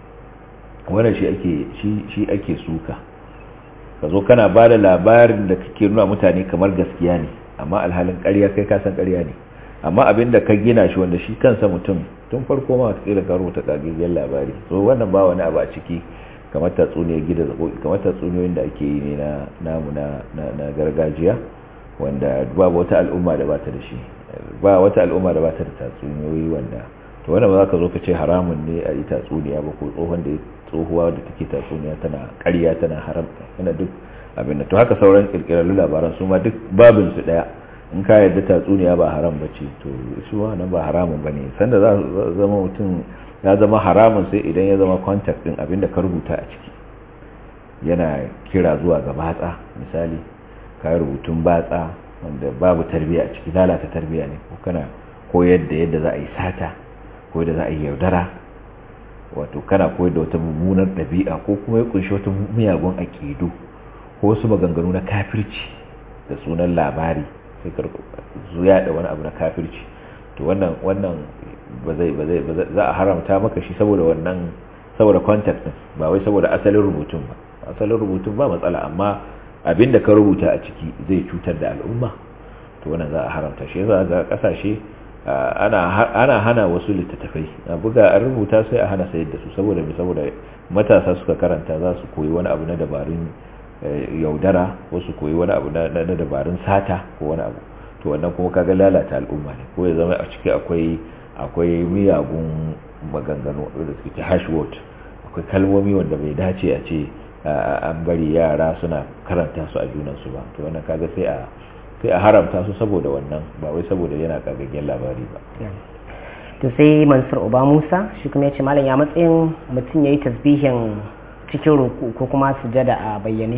C: wannan shi ake shi ake suka ka zo kana ba da labarin da kake nuna mutane kamar gaskiya ne amma alhalin ƙarya kai ka san ƙarya ne amma abin da ka gina shi wanda shi kansa mutum tun farko ma wata ka rubuta kagaggen labari so wannan ba wani abu a ciki kamar tatsuniyar gida zaɓoɓi kamar tatsuniyoyin da ake yi ne na namu na gargajiya wanda babu wata al'umma da ba ta da shi ba wata al'umma da ba ta da tatsuniyoyi wanda to wannan ba za ka zo ka ce haramun ne a yi tatsuniya ba ko tsohon da tsohuwa da take tatsuniya tana ƙarya tana haramta yana duk abin da to haka sauran kirkirarru labaran su ma duk babin su daya in ka yarda tatsuniya ba haram ba ce to shi wannan ba haramun ba ne sanda za zama mutum ya zama haramun sai idan ya zama contact din abin da ka rubuta a ciki yana kira zuwa ga batsa misali ka rubutun batsa wanda babu tarbiya a ciki lalata tarbiya ne ko kana koyar da yadda za a yi sata ko yadda za a yi yaudara wato kana koyar da wata mummunar ɗabi'a ko kuma ya kunshi wata miyagun aƙidu ko wasu maganganu na kafirci da sunan labari sai karku zuya da wani abu na kafirci to wannan wannan ba zai ba zai za a haramta maka shi saboda wannan saboda contact din ba wai saboda asalin rubutun ba asalin rubutun ba matsala amma abinda ka rubuta a ciki zai cutar da al'umma to wannan za a haramta shi yasa ga kasashe ana ana hana wasu littattafai a buga an rubuta sai a hana sayar da su saboda saboda matasa suka karanta za su koyi wani abu na dabarun yaudara wasu koyi wani abu na dabarun sata ko wani abu to wannan kuma kaga lalata al'umma ne ko ya zama a ciki akwai akwai miyagun maganganu da suke hash word akwai kalmomi wanda bai dace a ce an bari yara suna karanta su a junansu ba to wannan kaga sai a sai a haramta su saboda wannan ba wai saboda yana kagaggen labari ba
B: to sai mansur uba musa shi kuma ya ce malam ya matsayin mutum ya yi tasbihin cikin roku ko kuma sujada a bayyane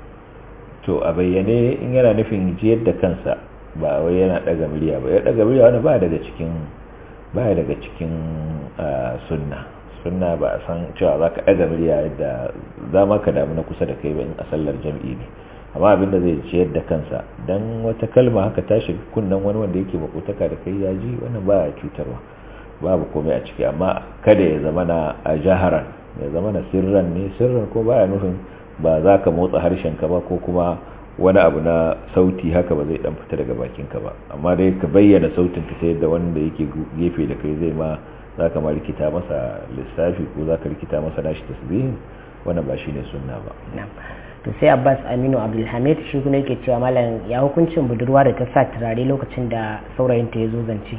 C: to a bayyane in yana nufin jiyar da kansa ba wai yana daga murya ba ya daga murya wani ba daga cikin baya daga cikin sunna sunna ba a san cewa za ka ɗaga murya yadda za ma ka damu na kusa da kai ba in a sallar jam'i ne amma abin da zai ciyar da kansa dan wata kalma haka ta shiga kunnen wani wanda yake makotaka da kai ya ji wannan baya cutarwa babu komai a ciki amma kada ya zama na a jaharan ya zama na sirran ne sirran ko baya nufin ba za ka motsa harshen ka ba ko kuma wani abu na sauti haka ba zai dan fita daga bakin ka ba amma dai ka bayyana sautin ka sai da wanda yake gefe da kai zai ma za ka ma rikita masa lissafi ko za ka rikita masa nashi tasbihin wannan ba shine sunna ba
B: to sai abbas aminu abdulhamid shi kuma yake cewa malam ya hukuncin budurwa da ta sa turare lokacin da saurayinta ya zo zance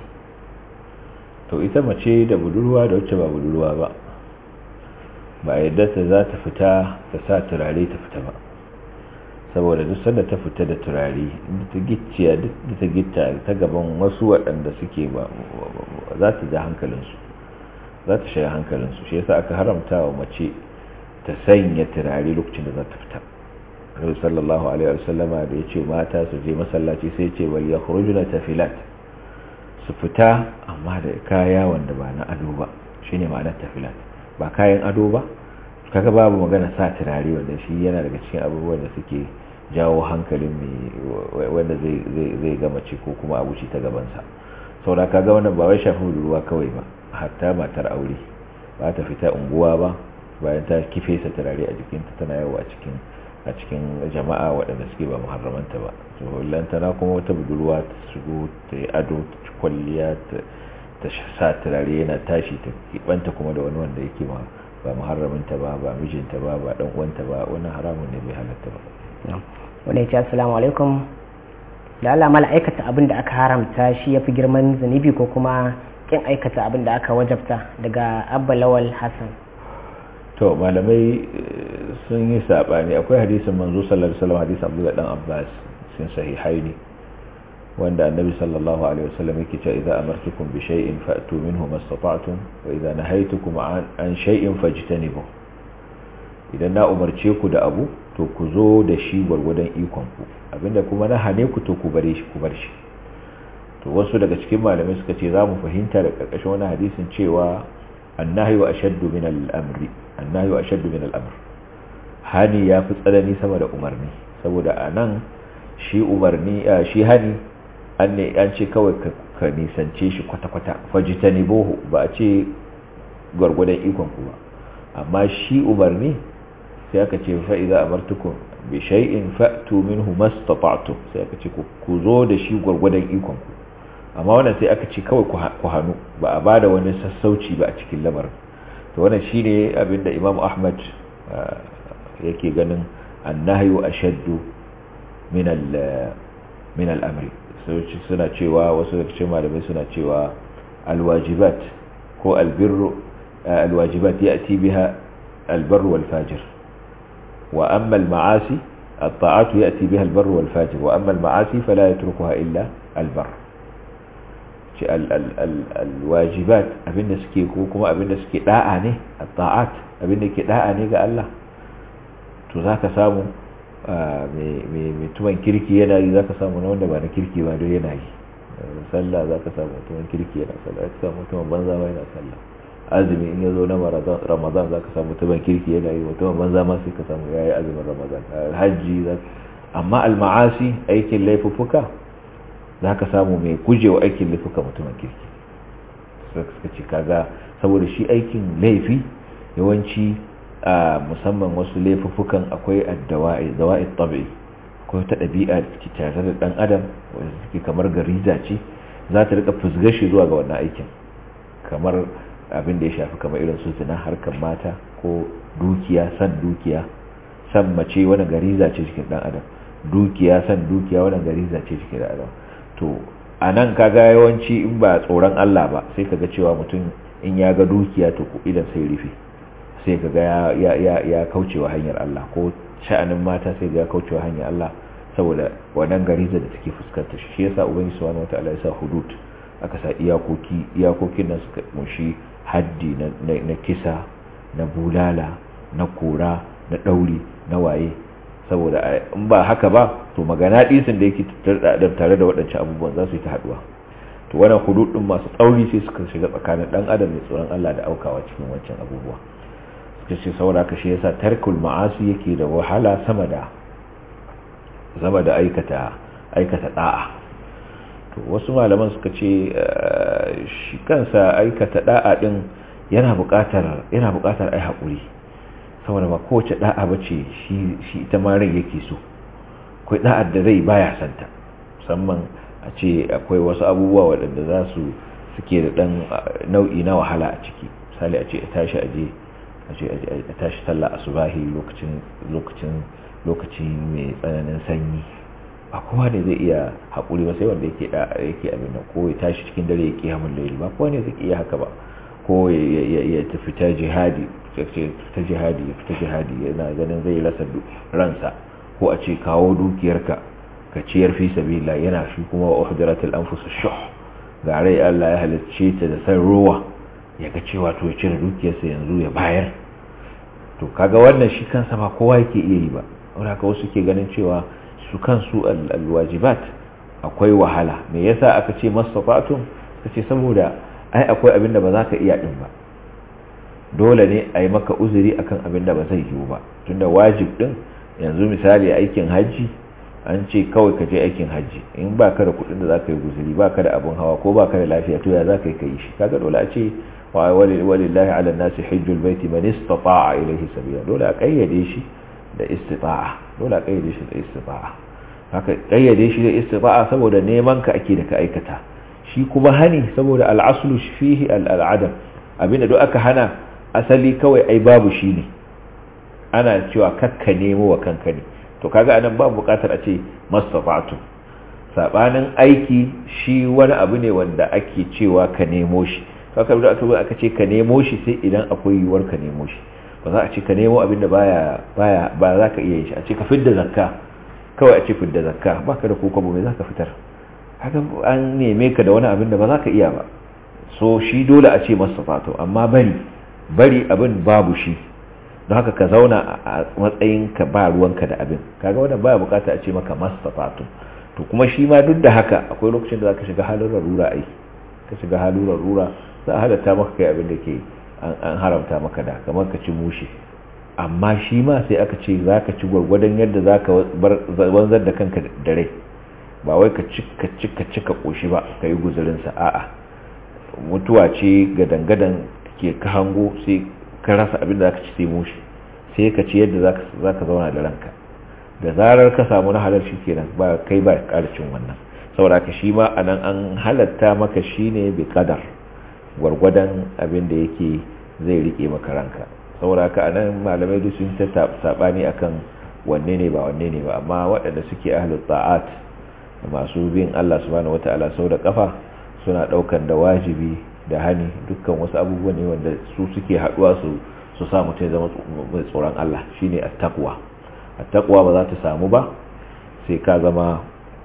C: to ita mace da budurwa da wacce ba budurwa ba ba yadda ta za ta fita ta sa turare ta fita ba saboda duk sanda ta fita da turare inda ta gicciya duk da ta gitta ta gaban wasu waɗanda suke ba za ta ja hankalinsu za ta shiga hankalinsu shi yasa aka haramta wa mace ta sanya turare lokacin da za ta fita Nabi sallallahu alaihi wasallama da yace mata su je masallaci sai ce wal yakhrujuna tafilat su fita amma da kaya wanda ba na ado ba shine ma'anar tafilat ba kayan ado ba kaga babu magana sa turare wanda shi yana daga cikin abubuwan da suke jawo hankalin mai wanda zai zai ga mace ko kuma abuci ta gabansa saboda kaga wannan ba wai shafi ruwa kawai ba hatta matar aure ba ta fita unguwa ba bayan ta kife sa turare a jikinta tana yawo a cikin a cikin jama'a waɗanda suke ba muharramanta ba to lantana kuma wata budurwa ta shigo ta yi ado ta kwalliya ta sa turare yana tashi ta kibanta kuma da wani wanda yake ma ba muharramanta ba ba mijinta ba ba dan uwanta ba wannan haramun ne bai halatta ba
B: wanda ya ce assalamu alaikum da Allah mala aikata abin da aka haramta shi yafi girman zunubi ko kuma kin aikata abin da aka wajabta daga abba lawal hassan
C: to malamai sun yi sabani akwai hadisin manzo sallallahu alaihi wasallam hadisin Abdullah dan Abbas sun sahihaini wanda annabi sallallahu alaihi wasallam yake cewa idza amartukum bi shay'in fa'tu minhu mastata'tum wa idza nahaytukum an shay'in fajtanibu idan na umarce ku da abu to ku zo da shi gwargwadon ikon ku abinda kuma na hane ku to ku bare shi ku bar shi to wasu daga cikin malamai suka ce za mu fahimta da karkashin wani hadisin cewa annahyu ashaddu min al-amri annahyu ashaddu min al-amr hani ya fi tsanani sama da umarni saboda anan shi umarni shi hani an ne an ce kawai ka nisance shi kwata-kwata fajitanibuhu ba a ce gwargwadon ikon ku ba amma shi umarni sai aka ce fa idza amartukum bi shay'in fa'tu minhu mastata'tum sai aka ce ku zo da shi gwargwadon ikon ku amma wannan sai aka ce kawai ku hannu ba a bada wani sassauci ba a cikin lamarin to wannan shine abinda Imam Ahmad yake ganin annahyu ashaddu min al min al-amri suna cewa wasu daga cikin malamai suna cewa alwajibat ko albirru alwajibat ya'ti biha albarru wal fajir wa amma al-ma'asi الطاعات يأتي بها البر والفاجر وأما المعاصي فلا يتركها إلا البر الواجبات abin da suke ko kuma abin da suke da'a ne at-ta'at abin da ke da'a ne ga Allah to zaka samu mai tuman kirki yana yi zaka samu na wanda ba na kirki ba don yana yi sallah zaka samu tuman kirki yana sallah zaka samu tuman banza ba yana sallah azumi in yazo na ramadan zaka samu tuman kirki yana yi tuman banza ma sai ka samu yayi azumin ramadan hajji amma al-ma'asi aikin laifuffuka zaka samu mai gujewa aikin laifuka mutumin kirki suka ce kaga saboda shi aikin laifi yawanci a musamman wasu laifuffukan akwai addawa'i zawa'i tabi'i akwai ta ɗabi'a da ke tare da ɗan adam wanda suke kamar gariza ce za ta rika fusgar shi zuwa ga wannan aikin kamar abin da ya shafi kamar irin su zina harkar mata ko dukiya san dukiya san mace wani gariza ce cikin ɗan adam dukiya san dukiya wani gariza ce cikin ɗan adam to a nan kaga yawanci in ba tsoron Allah ba sai kaga cewa mutum in ya ga dukiya to idan sai rufe sai ka ga ya kaucewa hanyar Allah ko sha'anin mata sai ga ya kaucewa hanyar Allah saboda wannan gariza da take fuskantar shi yasa ubangiji subhanahu wataala ya sa hudud aka sa iyakoki iyakokin nan suka kunshi haddi na kisa na bulala na kora na dauri na waye saboda in ba haka ba to magana disin da yake tare da waɗancan abubuwan za su yi ta haduwa to to wannan hudud din masu tsauri sai suka shiga tsakanin dan adam da tsoron Allah da aukawa cikin wancan abubuwa suka ce saboda haka shi yasa tarkul ma'asi yake da wahala sama da sama da aikata aikata da'a to wasu malaman suka ce shi kansa aikata da'a din yana buƙatar yana buƙatar ai haƙuri saboda ba kowace da'a bace shi shi ita ma rai yake so akwai da'ar da zai baya santa musamman a ce akwai wasu abubuwa waɗanda za su suke da ɗan nau'i na wahala a ciki misali a ce a tashi aje a ce a tashi sallah asubahi lokacin lokacin lokaci mai tsananin sanyi ba kowa ne zai iya haƙuri ba sai wanda yake da yake abin nan ko ya tashi cikin dare ya kiyamun laili ba kowa ne zai iya haka ba ko ya tafi ta jihadi ta jihadi ya fita jihadi yana ganin zai rasa ransa ko a ce kawo dukiyarka ka ciyar fi sabila yana shi kuma wa uhdiratul anfus shuh ga rai Allah ya halicce ta da san ruwa ya ga cewa to ya cire dukiyarsa yanzu ya bayar to kaga wannan shi kansa ba kowa yake iya yi ba wanda haka wasu ke ganin cewa su kansu alwajibat akwai wahala me yasa aka ce masafatun kace saboda ai akwai abin da ba za ka iya din ba dole ne a yi maka uzuri akan abin da ba zai yiwu ba tunda wajib din yanzu misali aikin hajji an ce kawai ka je aikin hajji in ba ka da kudin da za ka yi guzuri ba ka da abin hawa ko ba ka da lafiya to ya za ka yi ka yi shi kaga dole a ce walillahi ala nasi hajjul baiti man istata'a ilayhi sabila dole a kayyade shi da istita'a dole a kayyade shi da istita'a haka kayyade shi da istita'a saboda neman ka ake da ka aikata shi kuma hani saboda al'aslu fihi al'adam abinda duk aka hana asali kawai ai babu shi ne ana cewa kakka nemo wa kanka ne to kaga anan babu bukatar a ce mastafa'tu sabanin aiki shi wani abu ne wanda ake cewa ka nemo shi kaka da aka aka ce ka nemo shi sai idan akwai yiwuwar ka nemo shi ba za a ce ka nemo abin da baya baya ba za ka iya yin shi a ce ka fidda zakka kawai a ce fidda zakka baka da kokobo me za ka fitar haka an neme ka da wani abin da ba za ka iya ba so shi dole a ce mastafa'tu amma bari bari abin babu shi don haka ka zauna a matsayin ka ba ruwanka da abin kaga wannan baya bukata a ce maka mastafatu to kuma shi ma duk da haka akwai lokacin da zaka shiga halin rarura ai ka shiga halin rarura za a halatta maka kai abin da ke an haramta maka da kamar ka ci mushi amma shi ma sai aka ce zaka ci gwargwadon yadda zaka wanzar da kanka da rai ba wai ka ci ka ci ka ci ka koshi ba ka yi guzurin sa a'a mutuwa ce gadan-gadan ke ka hango sai ka rasa abin da za ka ci sai mushi sai ka ci yadda za ka zauna da ranka da zarar ka samu na halar shi kenan ba kai ba ƙara cin wannan saboda ka shi ma a nan an halatta maka shi ne bi kadar gwargwadon abin da yake zai rike maka ranka saboda ka a nan malamai duk sun ta saɓani akan wanne ne ba wanne ne ba amma waɗanda suke ahlul ta'at masu bin Allah subhanahu wata'ala sau da kafa suna ɗaukan da wajibi da hani dukkan wasu abubuwa ne wanda su suke haduwa su su sa mutum zama mai tsoron Allah shine attaqwa attaqwa ba za ta samu ba sai ka zama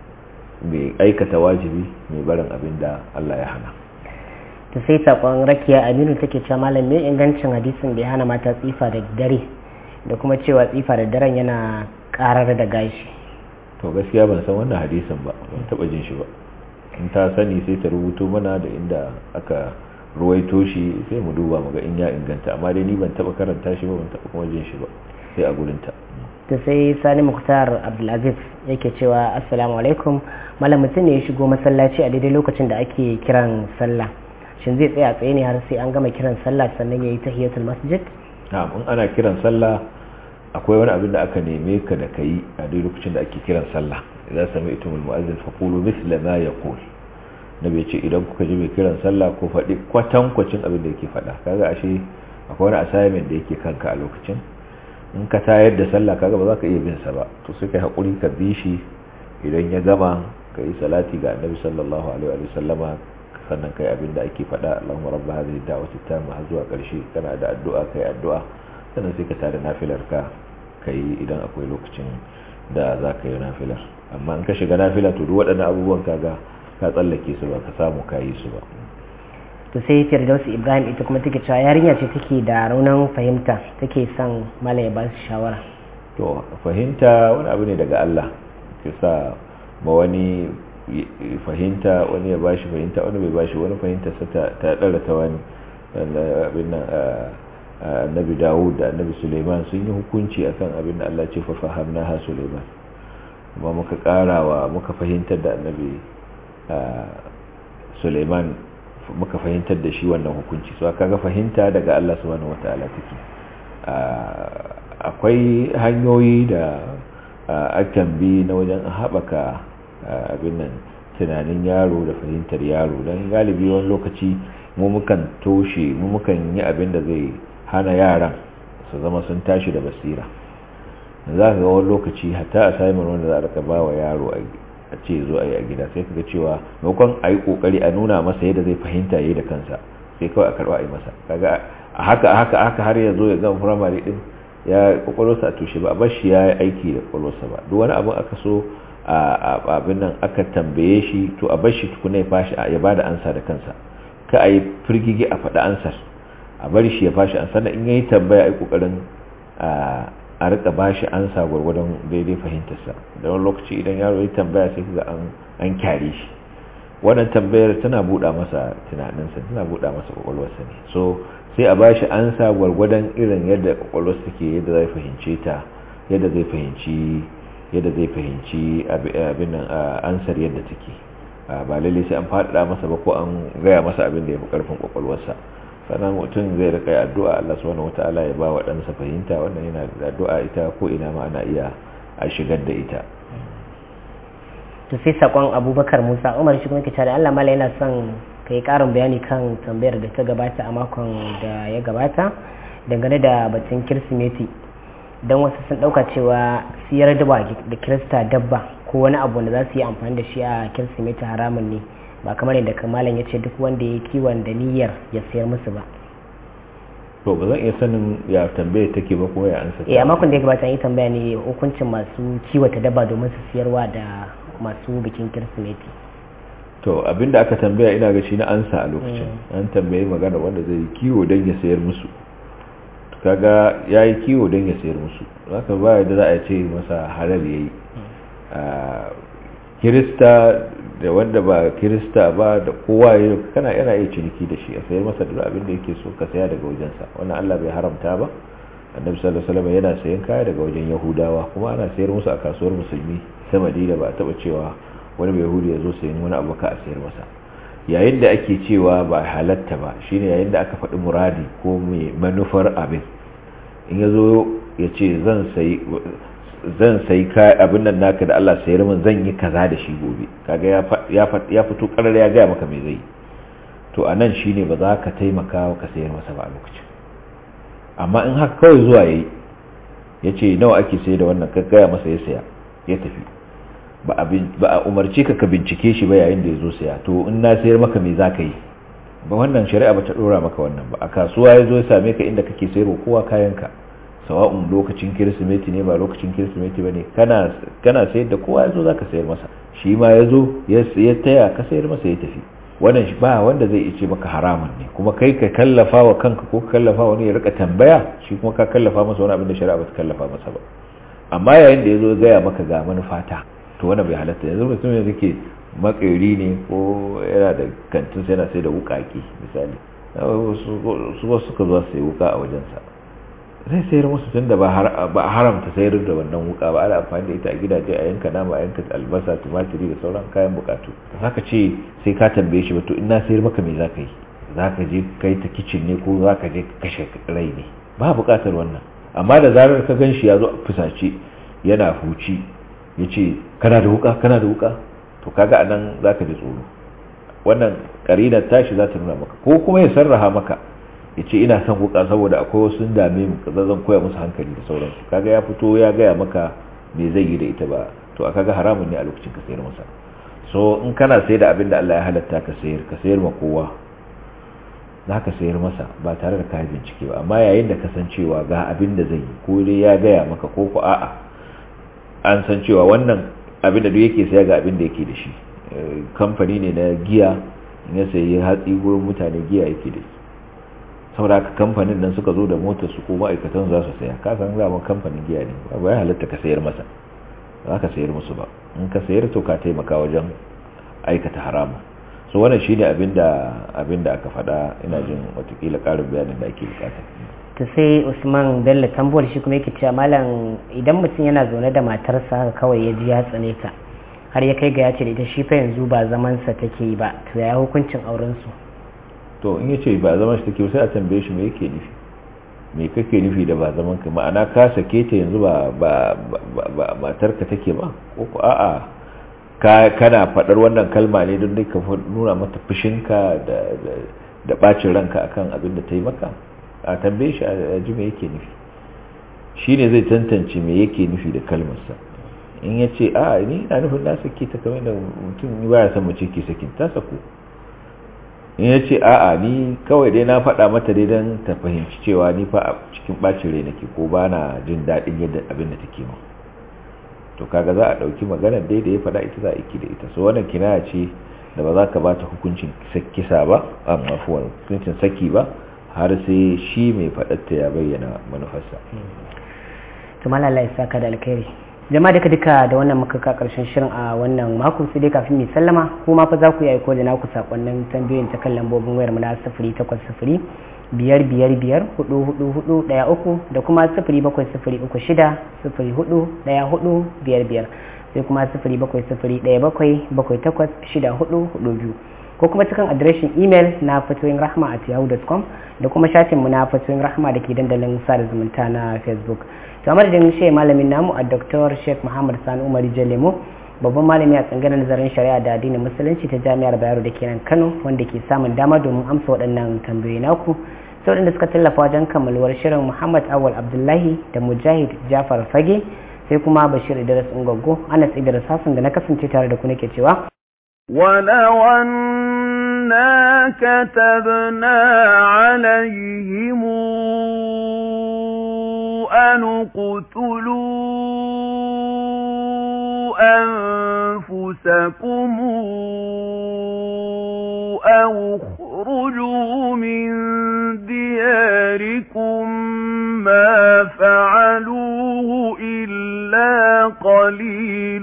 C: mai aikata wajibi mai barin abin da Allah ya hana
B: ta sai sakon rakiya aminu take cewa malam me ingancin hadisin da ya hana mata tsifa da dare da kuma cewa tsifa da daren yana karar da gashi
C: to gaskiya ban san wannan hadisin ba ban taba jin shi ba in ta sani sai ta rubuto mana da inda aka ruwaito shi sai mu duba mu ga in ya inganta amma dai ni ban taba karanta shi ba ban taba kuma jin shi ba sai a gurinta
B: ta sai sani muktar abdulaziz yake cewa assalamu alaikum malam mutum ne ya shigo masallaci a daidai lokacin da ake kiran sallah shin zai tsaya tsaye ne har sai an gama kiran sallah sannan ya yi tahiyatul masjid
C: na'am in ana kiran sallah akwai wani abin da aka neme ka da kai a daidai lokacin da ake kiran sallah idan sami itumul mu'azzin faqulu mithla ma yaqul nabi ce idan kuka ji mai kiran sallah ko faɗi kwatankwacin abin da yake faɗa kaga ashe akwai wani assignment da yake kanka a lokacin in ka tayar da sallah kaga ba za ka iya bin sa ba to sai kai hakuri ka bi shi idan ya gama ka yi salati ga annabi sallallahu alaihi wa sallama sannan kai abin da ake faɗa Allahumma rabb hadhihi da'wati tamma har zuwa ƙarshe kana da addu'a kai addu'a sannan sai ka tada nafilar ka kai idan akwai lokacin da za ka yi nafilar amma in ka shiga nafila to duk waɗannan abubuwan kaga ka tsallake su ba ka samu ka yi su ba
B: to sai firdausu ibrahim ita kuma take cewa yarinya ce take da raunin fahimta take son malam ya ba su shawara
C: to fahimta wani abu ne daga Allah ke sa ma wani fahimta wani ya bashi fahimta wani bai bashi wani fahimta ta ɗara ta wani abin nan annabi dawud da annabi suleiman sun yi hukunci akan abin da allah ce fafahamna ha suleiman kuma muka karawa muka fahimtar da annabi suleiman muka fahimtar da shi wannan hukunci so kaga fahimta daga allah subhanahu wataala take akwai hanyoyi da akan bi na wajen haɓaka abin nan tunanin yaro da fahimtar yaro don galibi wani lokaci mu mukan toshe mu mukan yi abin da zai hana yaran su zama sun tashi da basira za ka ga wani lokaci hatta a samun wanda za a raka ba wa yaro a ce zo a yi a gida sai ka ga cewa maimakon a yi kokari a nuna masa yadda zai fahimta ya yi da kansa sai kawai a karba a yi masa kaga a haka a haka haka har ya zo ya gama firamare din ya kwakwalwarsa a tushe ba a bar shi ya yi aiki da kwakwalwarsa ba duk wani abin aka so a abin nan aka tambaye shi to a bar shi tukuna ya fashi ya ba da ansa da kansa ka a yi firgigi a faɗi ansar a bari shi ya fashi ansar da in yayi tambaya a yi ƙoƙarin a rika ba shi ansa gwargwadon daidai fahimtarsa da wani lokaci idan yaro ya tambaya sai ga an kyare shi wannan tambayar tana buɗa masa tunaninsa tana buɗa masa ƙwaƙwalwarsa ne so sai a ba shi ansa gwargwadon irin yadda ƙwaƙwalwarsa take yadda zai fahimce ta yadda zai fahimci yadda zai fahimci abin nan ansar yadda take ba lalle sai an faɗaɗa masa ba ko an gaya masa abin da ya fi ƙarfin ƙwaƙwalwarsa sannan mutum zai rika addu'a Allah subhanahu wata'ala ya ba wa ɗansa fahimta wannan yana da addu'a ita ko ina ma ana iya a shigar da ita
B: to sai sakon abubakar musa umar shi kuma ke da Allah mala yana son ka yi ƙarin bayani kan tambayar da ta gabata a makon da ya gabata dangane da batun kirsimeti don wasu sun ɗauka cewa siyar dabba da kirista dabba ko wani abu da za su yi amfani da shi a kirsimeti haramun ne ba kamar yadda kamalan ya ce duk wanda ya kiwon da niyyar ya sayar musu ba
C: to ba zan iya sanin ya tambaye take ba ko ya ansa
B: eh a makon da ya gabata yi tambaya ne hukuncin masu kiwata dabba domin su siyarwa da masu bikin kirsimeti
C: to abinda aka tambaya ina ga shi na ansa a lokacin an tambaye magana wanda zai kiwo don ya sayar musu kaga ya yi kiwo don ya sayar musu haka ba da za a ce masa halal ya yi kirista da wanda ba kirista ba da kowa ya kana yana iya ciniki da shi a sayar masa da abin da yake so ka saya daga wajensa wannan Allah bai haramta ba annabi sallallahu alaihi wasallam yana sayan kaya daga wajen yahudawa kuma ana sayar musu a kasuwar musulmi ta madina ba a taba cewa wani bai yahudi ya zo sayan wani abu ka a sayar masa yayin da ake cewa ba halatta ba shine yayin da aka faɗi muradi ko mai manufar abin in ya zo ya ce zan sayi zan sayi abin nan naka da Allah sayar min zan yi kaza da shi gobe kaga ya fito karar ya gaya maka me zai to a nan shine ba za ka taimaka ka sayar masa ba a lokacin amma in haka kawai zuwa yayi ya ce nawa ake sayar da wannan ka gaya masa ya saya ya tafi ba a umarci ka ka bincike shi ba yayin da ya zo saya to in na sayar maka me za ka yi ba wannan shari'a ba ta dora maka wannan ba a kasuwa ya zo ya same ka inda kake sayarwa kowa kayanka sawa'un lokacin kirsimeti ne ba lokacin kirsimeti ba ne kana sayar da kowa ya zo za ka sayar masa shi ma ya zo ya taya ka sayar masa ya tafi wannan shi ba wanda zai ce maka haramun ne kuma kai ka kallafa wa kanka ko ka kallafa wani ya rika tambaya shi kuma ka kallafa masa wani abin da shari'a ba ta kallafa masa ba amma yayin da ya zo gaya maka ga manufata to wannan bai halatta yanzu mutum ne yake makeri ne ko yana da kantin sai yana sai da wukaki misali su wasu suka zo sai wuka a wajensa zai sayar musu tun da ba a haramta sayar da wannan wuka ba ana amfani da ita a gidaje a yanka nama a yanka albasa tumatiri da sauran kayan bukatu ka ce sai ka tambaye shi ba to ina sayar maka me zaka yi zaka je kai ta kicin ne ko zaka je kashe rai ne ba bukatar wannan amma da zarar ka gan shi ya zo a fusace yana huci ya ce kana da wuka kana da wuka to kaga anan zaka ji tsoro wannan karinar tashi za ta nuna maka ko kuma ya sarraha maka ya ce ina son wuka saboda akwai wasu dame mu kaza zan koya musu hankali da sauransu kaga ya fito ya gaya maka me zai yi da ita ba to a kaga haramun ne a lokacin ka sayar masa so in kana sayar da abin da Allah ya halatta ka sayar ka sayar ma kowa za ka sayar masa ba tare da kayan bincike ba amma yayin da kasancewa ga abin da zai yi ko dai ya gaya maka ko ko a'a an san cewa wannan abin da duk yake saya ga abin da yake da shi kamfani ne na giya ya sayi hatsi gurin mutane giya yake da shi saboda haka kamfanin nan suka zo da motar su ko ma'aikatan za su saya ka san zaman kamfanin giya ne ba ya halatta ka sayar masa za ka sayar musu ba in ka sayar to ka taimaka wajen aikata haramu so wannan shine abinda abinda aka faɗa ina jin watakila ƙarin bayanin da ake bukata
B: to sai usman bello tambuwar shi kuma yake cewa malam idan mutum yana zaune da matarsa haka kawai ya ji ya tsane ta har ya kai ga ya ce da ita shi fa yanzu ba zaman sa take yi ba to ya hukuncin auren su
C: to in yace ba zaman shi take sai a tambaye shi me yake nufi me kake nufi da ba zaman ka ma'ana ka sake ta yanzu ba ba ba matarka take ba ko ko a'a ka kana fadar wannan kalma ne don dai ka nuna mata fushinka da da bacin ranka akan abin da ta yi maka a tambaye shi a ji me yake nufi shine zai tantance me yake nufi da kalmarsa in ya ce a ni na nufin na sake ta kamar da mutum ba ya san mace ke sakin ta sako in ya ce a'a ni kawai dai na faɗa mata dai don ta fahimci cewa ni fa a cikin ɓacin rai nake ko ba na jin daɗin yadda abin da take ma to kaga za a ɗauki maganar dai da ya faɗa ita za a iki da ita so wannan kinaya ce da ba za ka ba ta hukuncin kisa ba amma fuwar hukuncin saki ba har sai shi mai faɗatta ya bayyana manufarsa
B: to malala ya saka da alkhairi jama'a duka duka da wannan muka ka karshen shirin a wannan mako sai dai kafin mu sallama kuma fa za ku yi aiko da naku sakonnin tambayoyin ta kan lambobin wayar mu na 0800 biyar biyar biyar hudu hudu hudu daya uku da kuma sifiri bakwai sifiri uku shida sifiri hudu daya hudu biyar biyar sai kuma sifiri bakwai sifiri daya bakwai bakwai takwas shida hudu hudu biyu ko kuma cikin adireshin imel na fatoyin rahma at yahoo.com da kuma shafinmu na fatoyin rahma da ke dandalin sada zumunta na facebook to a madadin shi malamin namu a dr sheikh muhammad sani umar jalemo babban malami a tsanganar nazarin shari'a da addinin musulunci ta jami'ar bayero da ke nan kano wanda ke samun dama domin amsa waɗannan tambayoyi naku sai waɗanda suka tallafa wajen kammaluwar shirin muhammad awal abdullahi da mujahid jafar fage sai kuma bashir idris ungwaggo anas idris hassan da na kasance tare da ku nake cewa
A: ولو أنا كتبنا عليهم أن اقتلوا أنفسكم أو اخرجوا من دياركم ما فعلوه إلا قليل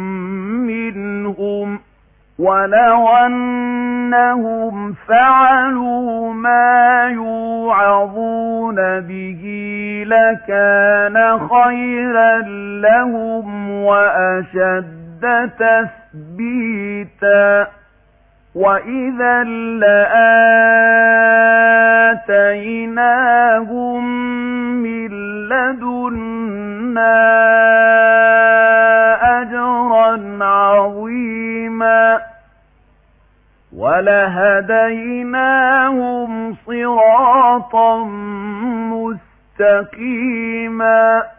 A: منهم ولو أنهم فعلوا ما يوعظون به لكان خيرا لهم وأشد تثبيتا وإذا لآتيناهم من لدنا أجرا عظيما ولهديناهم صراطا مستقيما